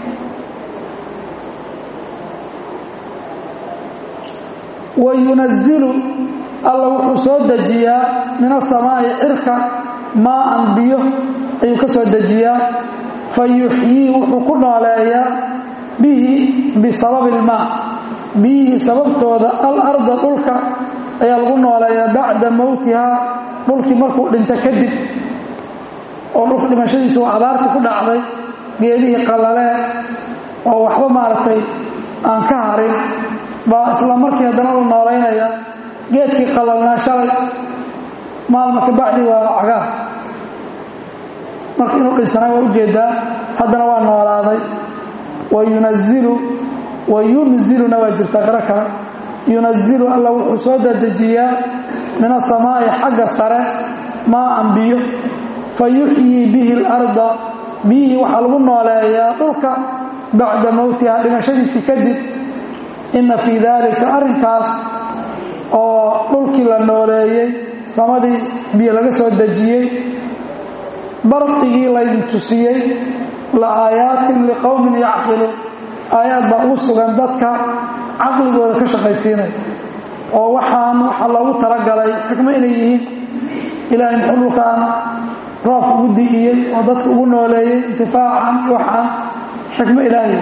wa yunazilu alla wuxuu soo dejiyaa min asamaa'i cirka maaan biyo ayuu ka soo dejiyaa fa yuxyii wuxuu ku nooleeyaa bihi bisababi ilmaa biyihii sababtooda alarda dhulka ayaa lagu nooleeyaa bacda mowtihaa dhulkii markuu dhinto kadib oo dhulka dhimashadiisa waa abaartii ku dhacday geedihii qallalee oo waxba maaragtay aan ka harin baa isla markii haddana la noolaynaya geedkii qalalnaa shalay maalma ka bacdi waa cagaar marka inuu dhinsanay waa ujeedaa haddana waa noolaaday wa yunazilu wa yunziluna waa jirtaa qaro kale yunazilu alla wuxuu soo dadejiyaa min asamaa'i xagga sare maaan biyo fa yuxyii bihi اlarda biyihii waxaa lagu nooleeyaa dhulka bacda mowtiha dhimashadiisii kadib inna fii daalika arrinkaas oo dhulkii la nooleeyey samadii biyo laga soo dejiyey barqigii laydin tusiyey la aayaatin liqowmin yacqiluun aayaad baa ugu sugan dadka caqligooda ka shaqaysiinaya oo waxaan waxaa loogu talagalay xikmo inay yihiin ilaahay muxuu dhulkaan roobka ugu di'iyey oo dadka ugu nooleeyey intifaacan iyo waxaan xikmo ilaahay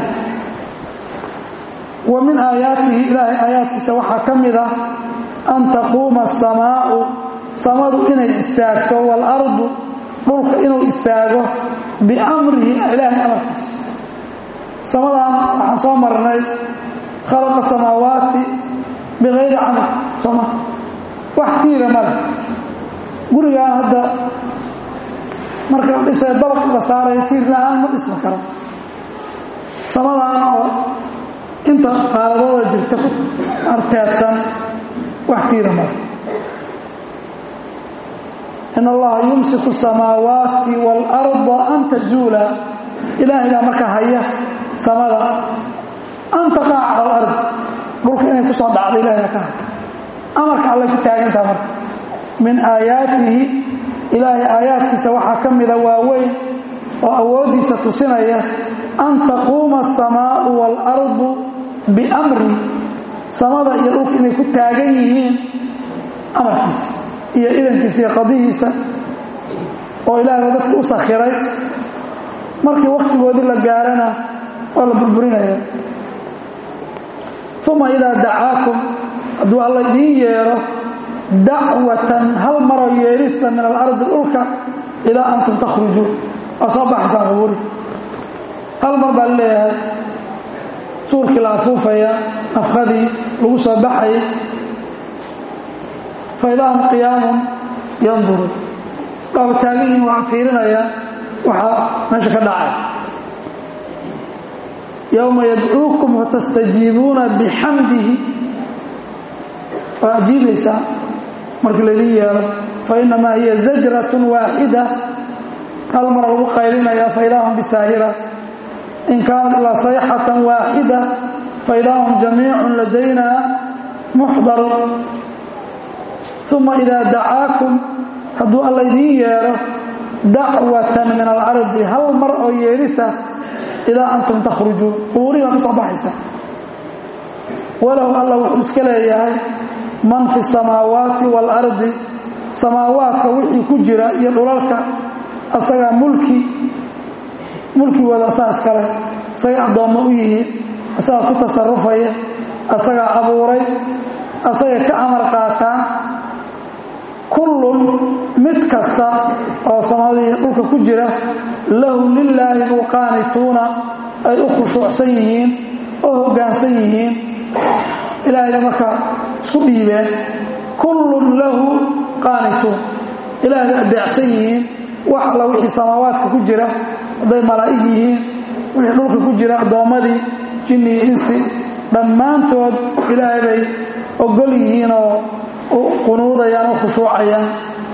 wa min aayaatihi ilaahay aayaadkiisa waxaa ka mid ah an taquuma asamaa'u samadu inay istaagto waalardu dhulka inuu istaago biamrihi ilaahay amarkiisa samadan waxaan soo marnay khalaqa samaawaati bikayri camal sooma wax tiira male gurigaan hadda marka la dhisay dabaq la saarayo tiir la-aan ma dhisma karo samadan oo inta qaaladooda jirta ku arteedsan wax tiira male in allaha yumsiku asamaawaati waalarda an tazuula ilaahay baa marka haya samada an taqaca cala alard dhulka inay ku soo dhacdo ilahay baa ka haya amarka allay ku taagantaha marka min aayaatihi ilaahay aayaadkiisa waxaa ka mida waaweyn oo awooddiisa tusinaya an taquuma asamaau waalardu biamri samada iyo dhulka inay ku taagan yihiin amarkiisa iyo idankiisa iyo qadihiisa oo ilaahay baa dadkii u sakhiray markii wakhtigoodii la gaarana waa la burburinaya uma idaa dacaakum hadduu alla idiin yeedho dacwatan hal maroo yeedhista min alardi dhulka ilaa antum takhrujuun waa soo baxaysaan qubuuri hal mar baa leeyahay suurkii la afuufaya nafkadii lagu soo baxayay fa idaa hum qiyaamun yanduruun waaba taagan yihin waa fiirinaya waxaa meesha ka dhacay yowma yadcuukum fatastajiibuuna bixamdihi waa ajiibaysaa markii laydin yeelo fainamaa hiya zajratun waaxida hal mara lagu qaylinaya faidaa hum bisaahira in kaanat ilaa sayxatan waaxida faidaa hum jamiicun ladayna muxdarun uma idaa dacaakum hadduu alla idiin yeedho dacwatan min alardi hal mar oo yeedhisa idaa antum takhrujuun qubuurihi baa ka soo baxaysa walahu alla wuxuu iska leeyahay man fi samaawaati waalardi samaawaadka wixii ku jira iyo dhulalka asagaa mulki mulkigooda asaga iskale asagay addoommo u yihiin asagaa ku tasarufaya asagaa abuuray asagay ka amar qaataan kullun mid kasta oo samadii dhulka ku jira lahu lilaahi buu qaanituuna ay u khushuucsan yihiin oo hoggaansan yihiin ilaahayna markaa isku dhiibeen kullun lahu qaanituun ilaahay adeecsan yihiin wax alla wixii samaawaadka ku jira hadday malaa'ig yihiin wixii dhulka ku jira addoommadii jinni iyo insi dhammaantood ilaahay bay ogol yihiin oo qunuudayaan u khushuucayaan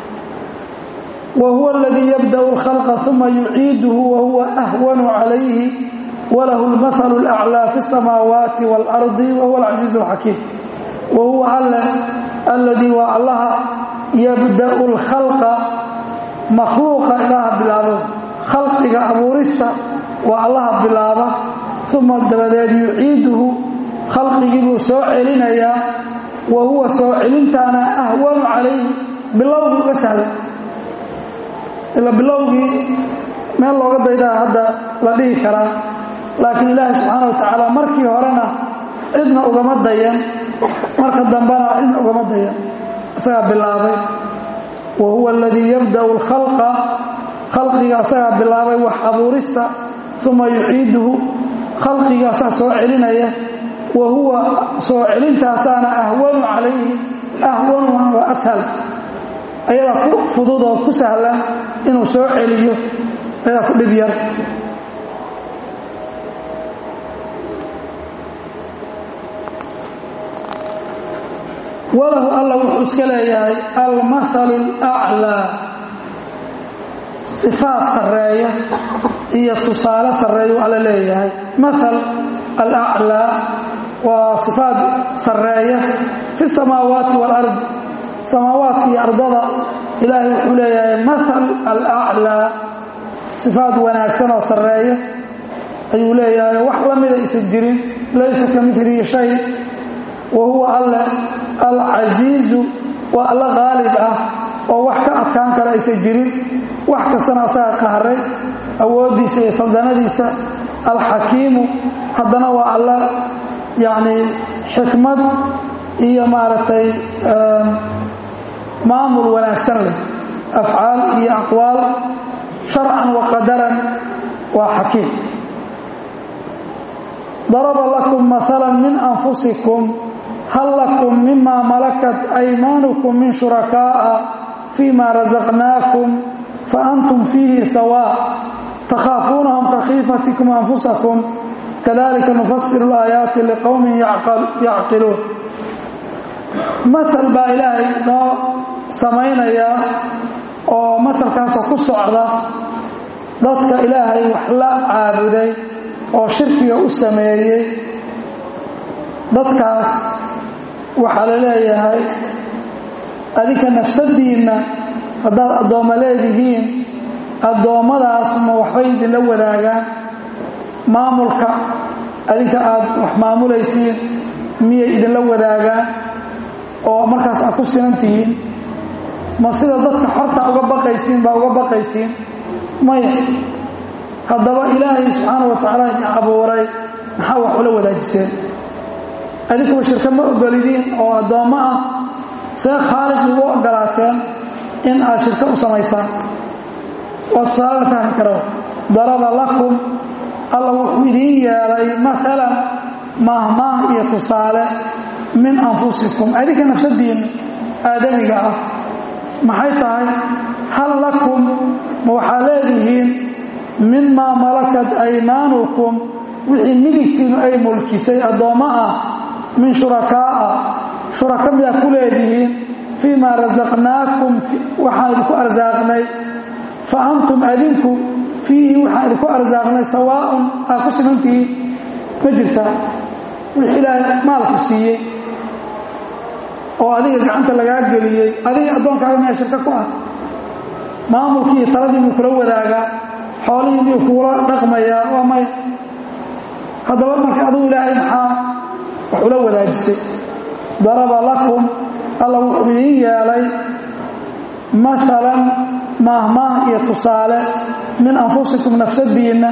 wa huwa aladii yabda'u alkhalqa uma yuciiduhu wa huwa ahwanu calayhi walahu almathalu alaclaa fi اsamaawaati waalardi wa huwa alcasiizu alxakiim wa huwa alle alladii waa allaha yabda'u alkhalqa makhluuqa ilaaha bilaabo khalqiga abuurista waa allaha bilaaba uma dabadeed yuciiduhu khalqigii buu soo celinayaa wa huwa soo celintaana ahwanu calayhi bilowgii uga sahlan ila bilowgii meel looga daydaa hadda la dhihi karaa laakiin ilaahi subxaana wa tacaala markii horena cidna ugama dayan marka dambena cidna ugama dayan isagaa bilaabay wa huwa aladii yabda'u alkhalqa khalqiga asagaa bilaabay wax abuurista uma yuciiduhu khalqiga asaga soo celinaya wa huwa soo celintaasaana ahwanu calayhi ahwanu waa ashal ayadaa ku fudud oo ku sahlan inuu soo celiyo ayadaa ku dhib yar walahu alla wuxuu iska leeyahay almathalu alaclaa sifaad sarreeya iyo tusaale sarreeyuu alla leeyahay mathal alaclaa waa sifaad sarreeya fi samaawaati waalardi samaawaadka iyo ardada ilaahay wuxuu leeyahay mathal alaclaa sifaad wanaagsan oo sarreeya ayuu leeyahay wax la mida aysan jirin laysa ka milihi shay wa huwa alle alcasiizu waa alla qaalib ah oo wax ka adkaan kara aysan jirin wax kastana asaga qaharay awooddiisa iyo saldanadiisa alxakiimu haddana waa alla yacni xikmad iyo maaragtay maamul wanaagsan leh afcaal iyo aqwaal sharcan wa qadaran waa xakiim daraba lakum maala min anfusikum hal lakum mima malakat aymaanukum min shurakaa'a fima razaqnaakum faantum fiihi sawaa takhaafuunahum kakhiifatikum anfusakum kadalika nufasiru laayaati liqowmin yacqiluun maal baa ilaahay noo samaynayaa oo matalkaasoo ku socda dadka ilaahay wax la caabuday oo shirkiga u sameeyey dadkaas waxaa la leeyahay adinka nafsadiinna haddaad addoommo leedihiin addoommadaas ma waxbay idinla wadaagaan maamulka adinka aad wax maamulaysiin miyay idinla wadaagaan oo markaas aad ku sinan tihiin ma sida dadka xorta uga baqaysiin baa uga baqaysiin maya haddaba ilaahay subxaana wa tacaala idin abuuray maxaa wax ula wadaajiseen adinkuba shirka ma ogolidiin oo addoommo ah see khaalid ugu ogolaateen in aad shirka u samaysaan waa tusaale la fahmi kara daraba lakum alla wuxuu idiin yeelay maalan maahmaah iyo tusaale min anfusikum adinka nafsadiinna aadamiga ah maxay tahay hal lakum ma waxaa leedihiin mimaa malakat aymaanukum wixii midigtiinu ay mulkisay addoommo ah min shurakaa'a shuraka miyaa ku leedihiin fii maa rasaqnaakum waxaan idinku arsaaqnay fa antum adinku fiihi waxaan idinku arsaaqnay sawaa'un aad ku simantihiin ma jirtaa wixii ilaahay maalku siiyey oo adiga gacanta lagaa geliyey adiga addoonkaaga miyaa shirka ku ah maamulkii iyo taladii muu kula wadaagaa xoolihii miyuu kugula dhaqmayaa waa maya haddaba marka adugu ilaahay maxaa wax ula wadaajisay daraba lakum alla wuxuu idiin yeelay maalan maahmaah iyo tusaale min anfusikum nafsadiinna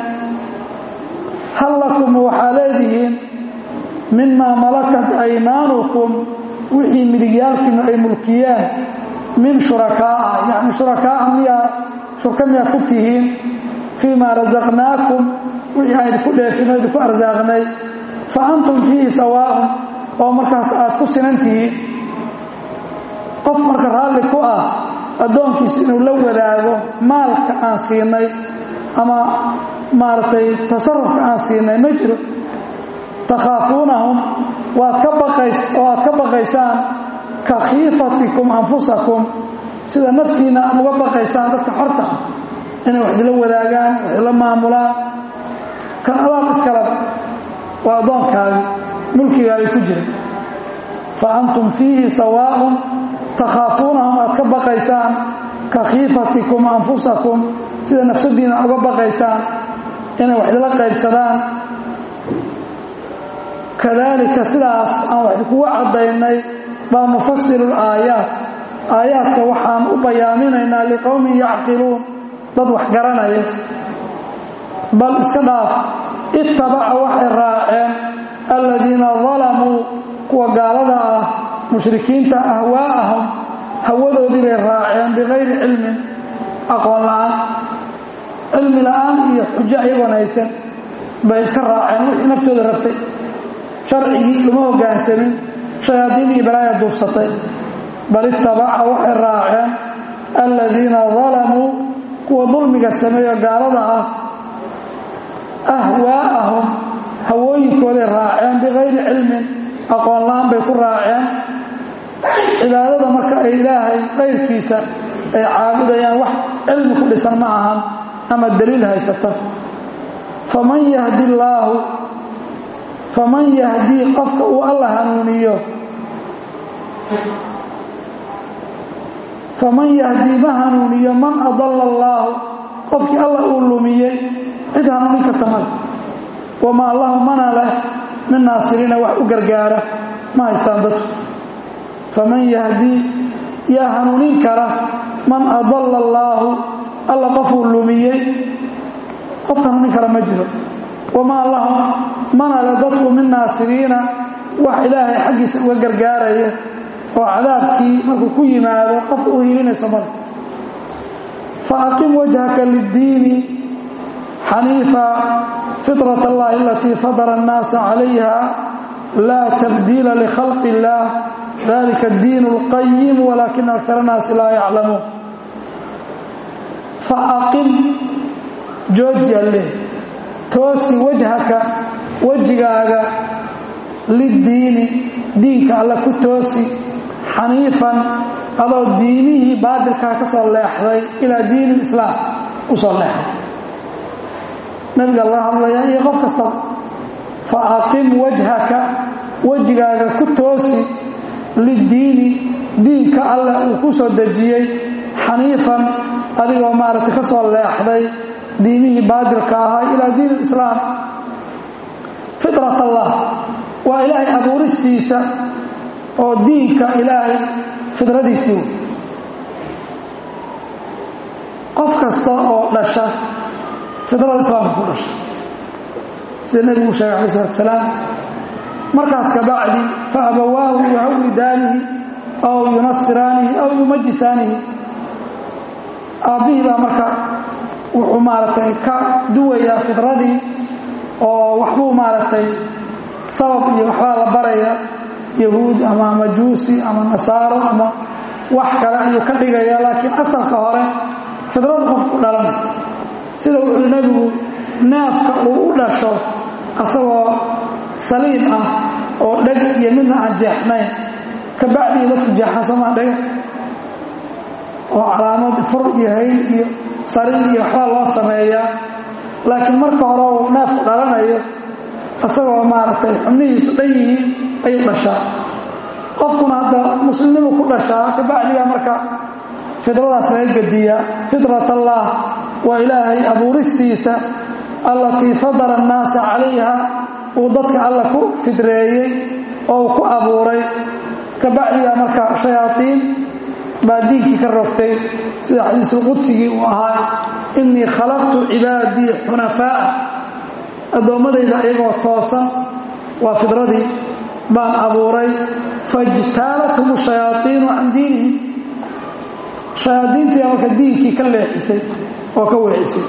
hal lakum waxaa leedihiin mimaa malakat aymaanukum wixii midigyaalkiinu ay mulkiyeen min shurakaa'a yacni shurakaa'a miyaa shurka miyaa ku tihiin fii maa rasaqnaakum wixii aan idinku dheefino idinku arsaaqnay fa antum fiihi sawaa'un oo markaas aad ku sinan tihiin qof marka raalli ku ah addoonkiisa inuu la wadaago maalka aan siinay ama maaragtay tasarufka aan siinay ma jiro takhaafuunahum waad ka baqays oo aad ka baqaysaan ka khiifatikum anfusakum sida naftiinna aad uga baqaysaan dadka xorta inay wax idila wadaagaan wax idila maamulaan kan adaab iskalaba waa addoonkaagi mulkigaagi ku jira fa antum fiihi sawaa'un takhaafuunahum aad ka baqaysaan ka khiifatikum anfusakum sida nafsadiina uga baqaysaan inay wax idila qaybsadaan kadalika sidaas aan wax idinkugu caddaynay baa nufasilu laayaat aayaadka waxaan u bayaaminaynaa liqowmin yacqiluun dad wax garanaya bal iska dhaaf ittabaca waxay raaceen aladiina dalamuu kuwa gaalada ah mushrikiinta ahwaa'ahum hawadoodii bay raaceen bikayri cilmin aqoon la'aan cilmi la'aan iyo xujo ayagoon haysan bay iska raaceen wixii naftooda rabtay sharcigii uma hoggaansamin shayaadiin iyo balaaya duubsatay bal ittabaca waxay raaceen aladiina dalamuu kuwa dulmiga sameeyo gaalada ah ahwaa'ahum hawooyinkooday raaceen bikayri cilmin aqoon la'aan bay ku raaceen cibaadada marka ay ilaahay qayrkiisa ay caabudayaan wax cilmi ku dhisan ma ahan ama daliil haysata faman yahdi illaahu faman yahdii qofka uu alla hanuuniyo faman yahdii ma hanuuniyo man adalla allaahu qofkii alla uu lumiyey cid hanuunin karta male wamaa lahu mana leh min naasiriina wax u gargaara ma haystaan dadku faman yahdii yaa hanuunin kara man adalla allaahu alla qofuu lumiyey qof hanuunin kara ma jiro wamaa lahum mana le dadku min naasiriina wax ilaahay xaggiisa uga gargaaraya oo cadaabkii markuu ku yimaado qofka u hiilinayso male fa aqim wajhaka liddiini xaniifa fitrat allahi alatii fadara annaasa calayha laa tabdiila likhalqi illaah dalika addiin اlqayim walaakina akar annaasi laa yaclamuun fa aqim jooji alleh toosi wajhaka wejigaaga liddiini diinka alle ku toosi xaniifan adoo diimihii baadilkaa ka soo leexday ilaa diini islaam u soo leexday nebiga la hadlaya iyo qof kastaba fa aqim wajhaka wejigaaga ku toosi liddiini diinka alleh uu ku soo dejiyey xaniifan adigoo maaragtay ka soo leexday diimihii baadilka ahaa ilaa diin alislaam fitrat allah waa ilaahay abuuristiisa oo diinka ilaahay fidradiisii qof kasta oo dhasha fidrada islaamka ku dhasha sida nebigu sheegay alai salatu salaam markaas kabacdi fa abawaahu yuhawidaanihi aw yunasiraanihi aw yumajisaanihi aabbihii baa marka wuxuu maaragtay ka duwayaa fidradii oo waxbuu maaragtay sabab iyo waxbaa la baraya yahuud ama majuusi ama nasaaro ama wax kale ayuu ka dhigaya laakiin asalka hore fidrada qofku dhalan sida wuxuu nebigu neefka uu u dhasho asagoo saliim ah oo dheg iyo midna aan jeexnayn ka bacdii dadku jeexaan soomaa dhega oo calaamad fur iyo hayl iyo sariir iyo waxbaa loo sameeyaa laakiin marka hore uu neefku dhalanayo isagoo maaragtay xubnihiisu dhan yihiin ayuu dhashaa qofkuna hadda muslimnimu ku dhashaa ka bacdigaa marka fidradaas laga gediyaa fitrat allah waa ilaahay abuuristiisa allatii fadala annaasa calayha uu dadka alla ku fidreeyey oo uu ku abuuray ka bacdigaa marka shayaaiin baa diinkii ka rogtay sida xadiisulqudsigii uu ahaa innii khalaqtu cibaadii xunafaa'a addoommadayda iyagoo toosan waa fidradii baan abuuray faijtaalathum shayaaiinu can diinihim shayaadiintii marka diinkii ka leexisay oo ka weecisay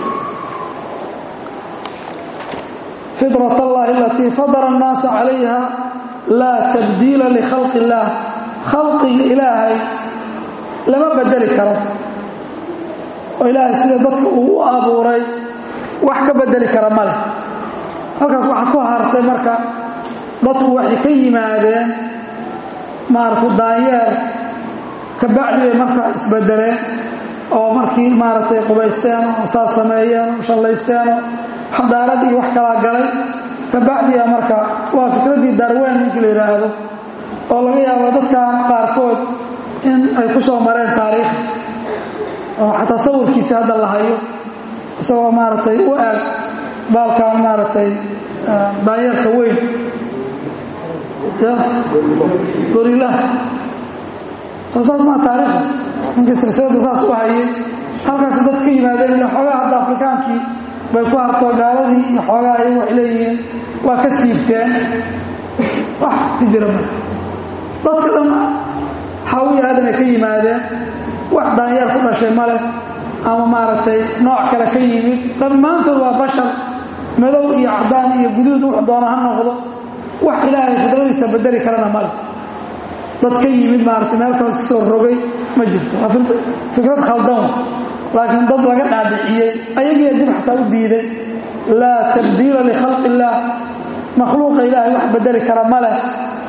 fidrat allahi alatii fadara annaasa calayha laa tabdiila likhalqi illaah khalqiga ilaahay lama bedeli karo oo ilaahay sida dadka uu u abuuray wax ka bedeli kara ma leh halkaas waxaa ku hartay marka dadku waxay ka yimaadeen maaragtay daanyeer ka bacdi bay marka isbedeleen oo markii maaragtay qubaysteen oo saas sameeyeen oo shallaysteen oo xadaarad iyo wax kalaa galay ka bacdiga marka waa fikraddii darweyn ninkii la yidhaahdo oo laga yaabo dadkan qaarkood in ay ku soo mareen taariikh oo xataa sawirkiisi hadda la hayo isagoo maaragtay u eg baalkan maaragtay daanyeerka weyn ya gorilaha soo saas maa taariikhda ninkii silsilada saas u hayay halkaasu dad ka yimaadeen ila xoogaa hadda afrikaankii bay ku harto gaaladii iyo xoogaa ay waxay leeyihiin waa ka siibteen wax ka jira ma dadka dhan xaawiya aadan ay ka yimaadeen wax daanyeer ku dhashay male ama maaragtay nooc kale ka yimid dhammaantood waa bashar madow iyo cadaan iyo guduud wux doona ha noqdo wax ilaahay fidradiisa bedeli karana male dad ka yimid maaragtay meel kale iska soo rogay ma jirto waa fikrad khaldan laakiin dad laga dhaadhiciyey ayagiiya dib xataa u diiday laa tabdiila likhalqi illaah makhluuqa ilaahay wax bedeli kara ma leh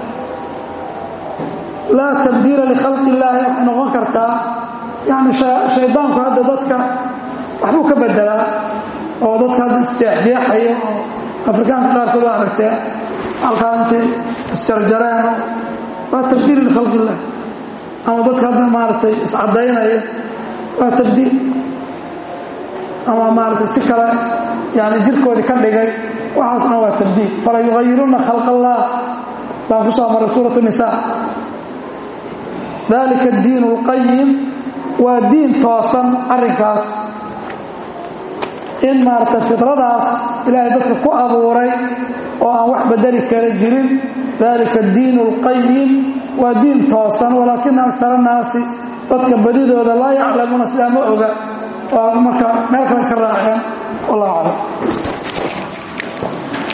laa tabdiila likhalqi illaahi waxay noqon kartaa yani shaydaanku hadda dadka waxbuu ka bedelaa oo dadka hadda isjeexjeexayo oo afrikaanka qaarkood waa aragteen halkaa intay isjarjareen waa tabdiil likhalqi illah ama dadka hadda maaragtay iscadaynaya waa tabdiil ama maaragtay si kale yani jirkoodii ka dhigay waxaasna waa tabdiil fala yugayiruna khalq allah baan ku soo maray suurat nisa dalika diin اlqayim waa diin toosan arrinkaas in maaragtay fidradaas ilaahay dadka ku abuuray oo aan wax bedeli kala jirin dalika diin اlqayim waa diin toosan walaakina akar annaasi dadka badidooda laa yaclamuuna sidaa ma oga oo marka meel kale iska raaceen wallahu aclam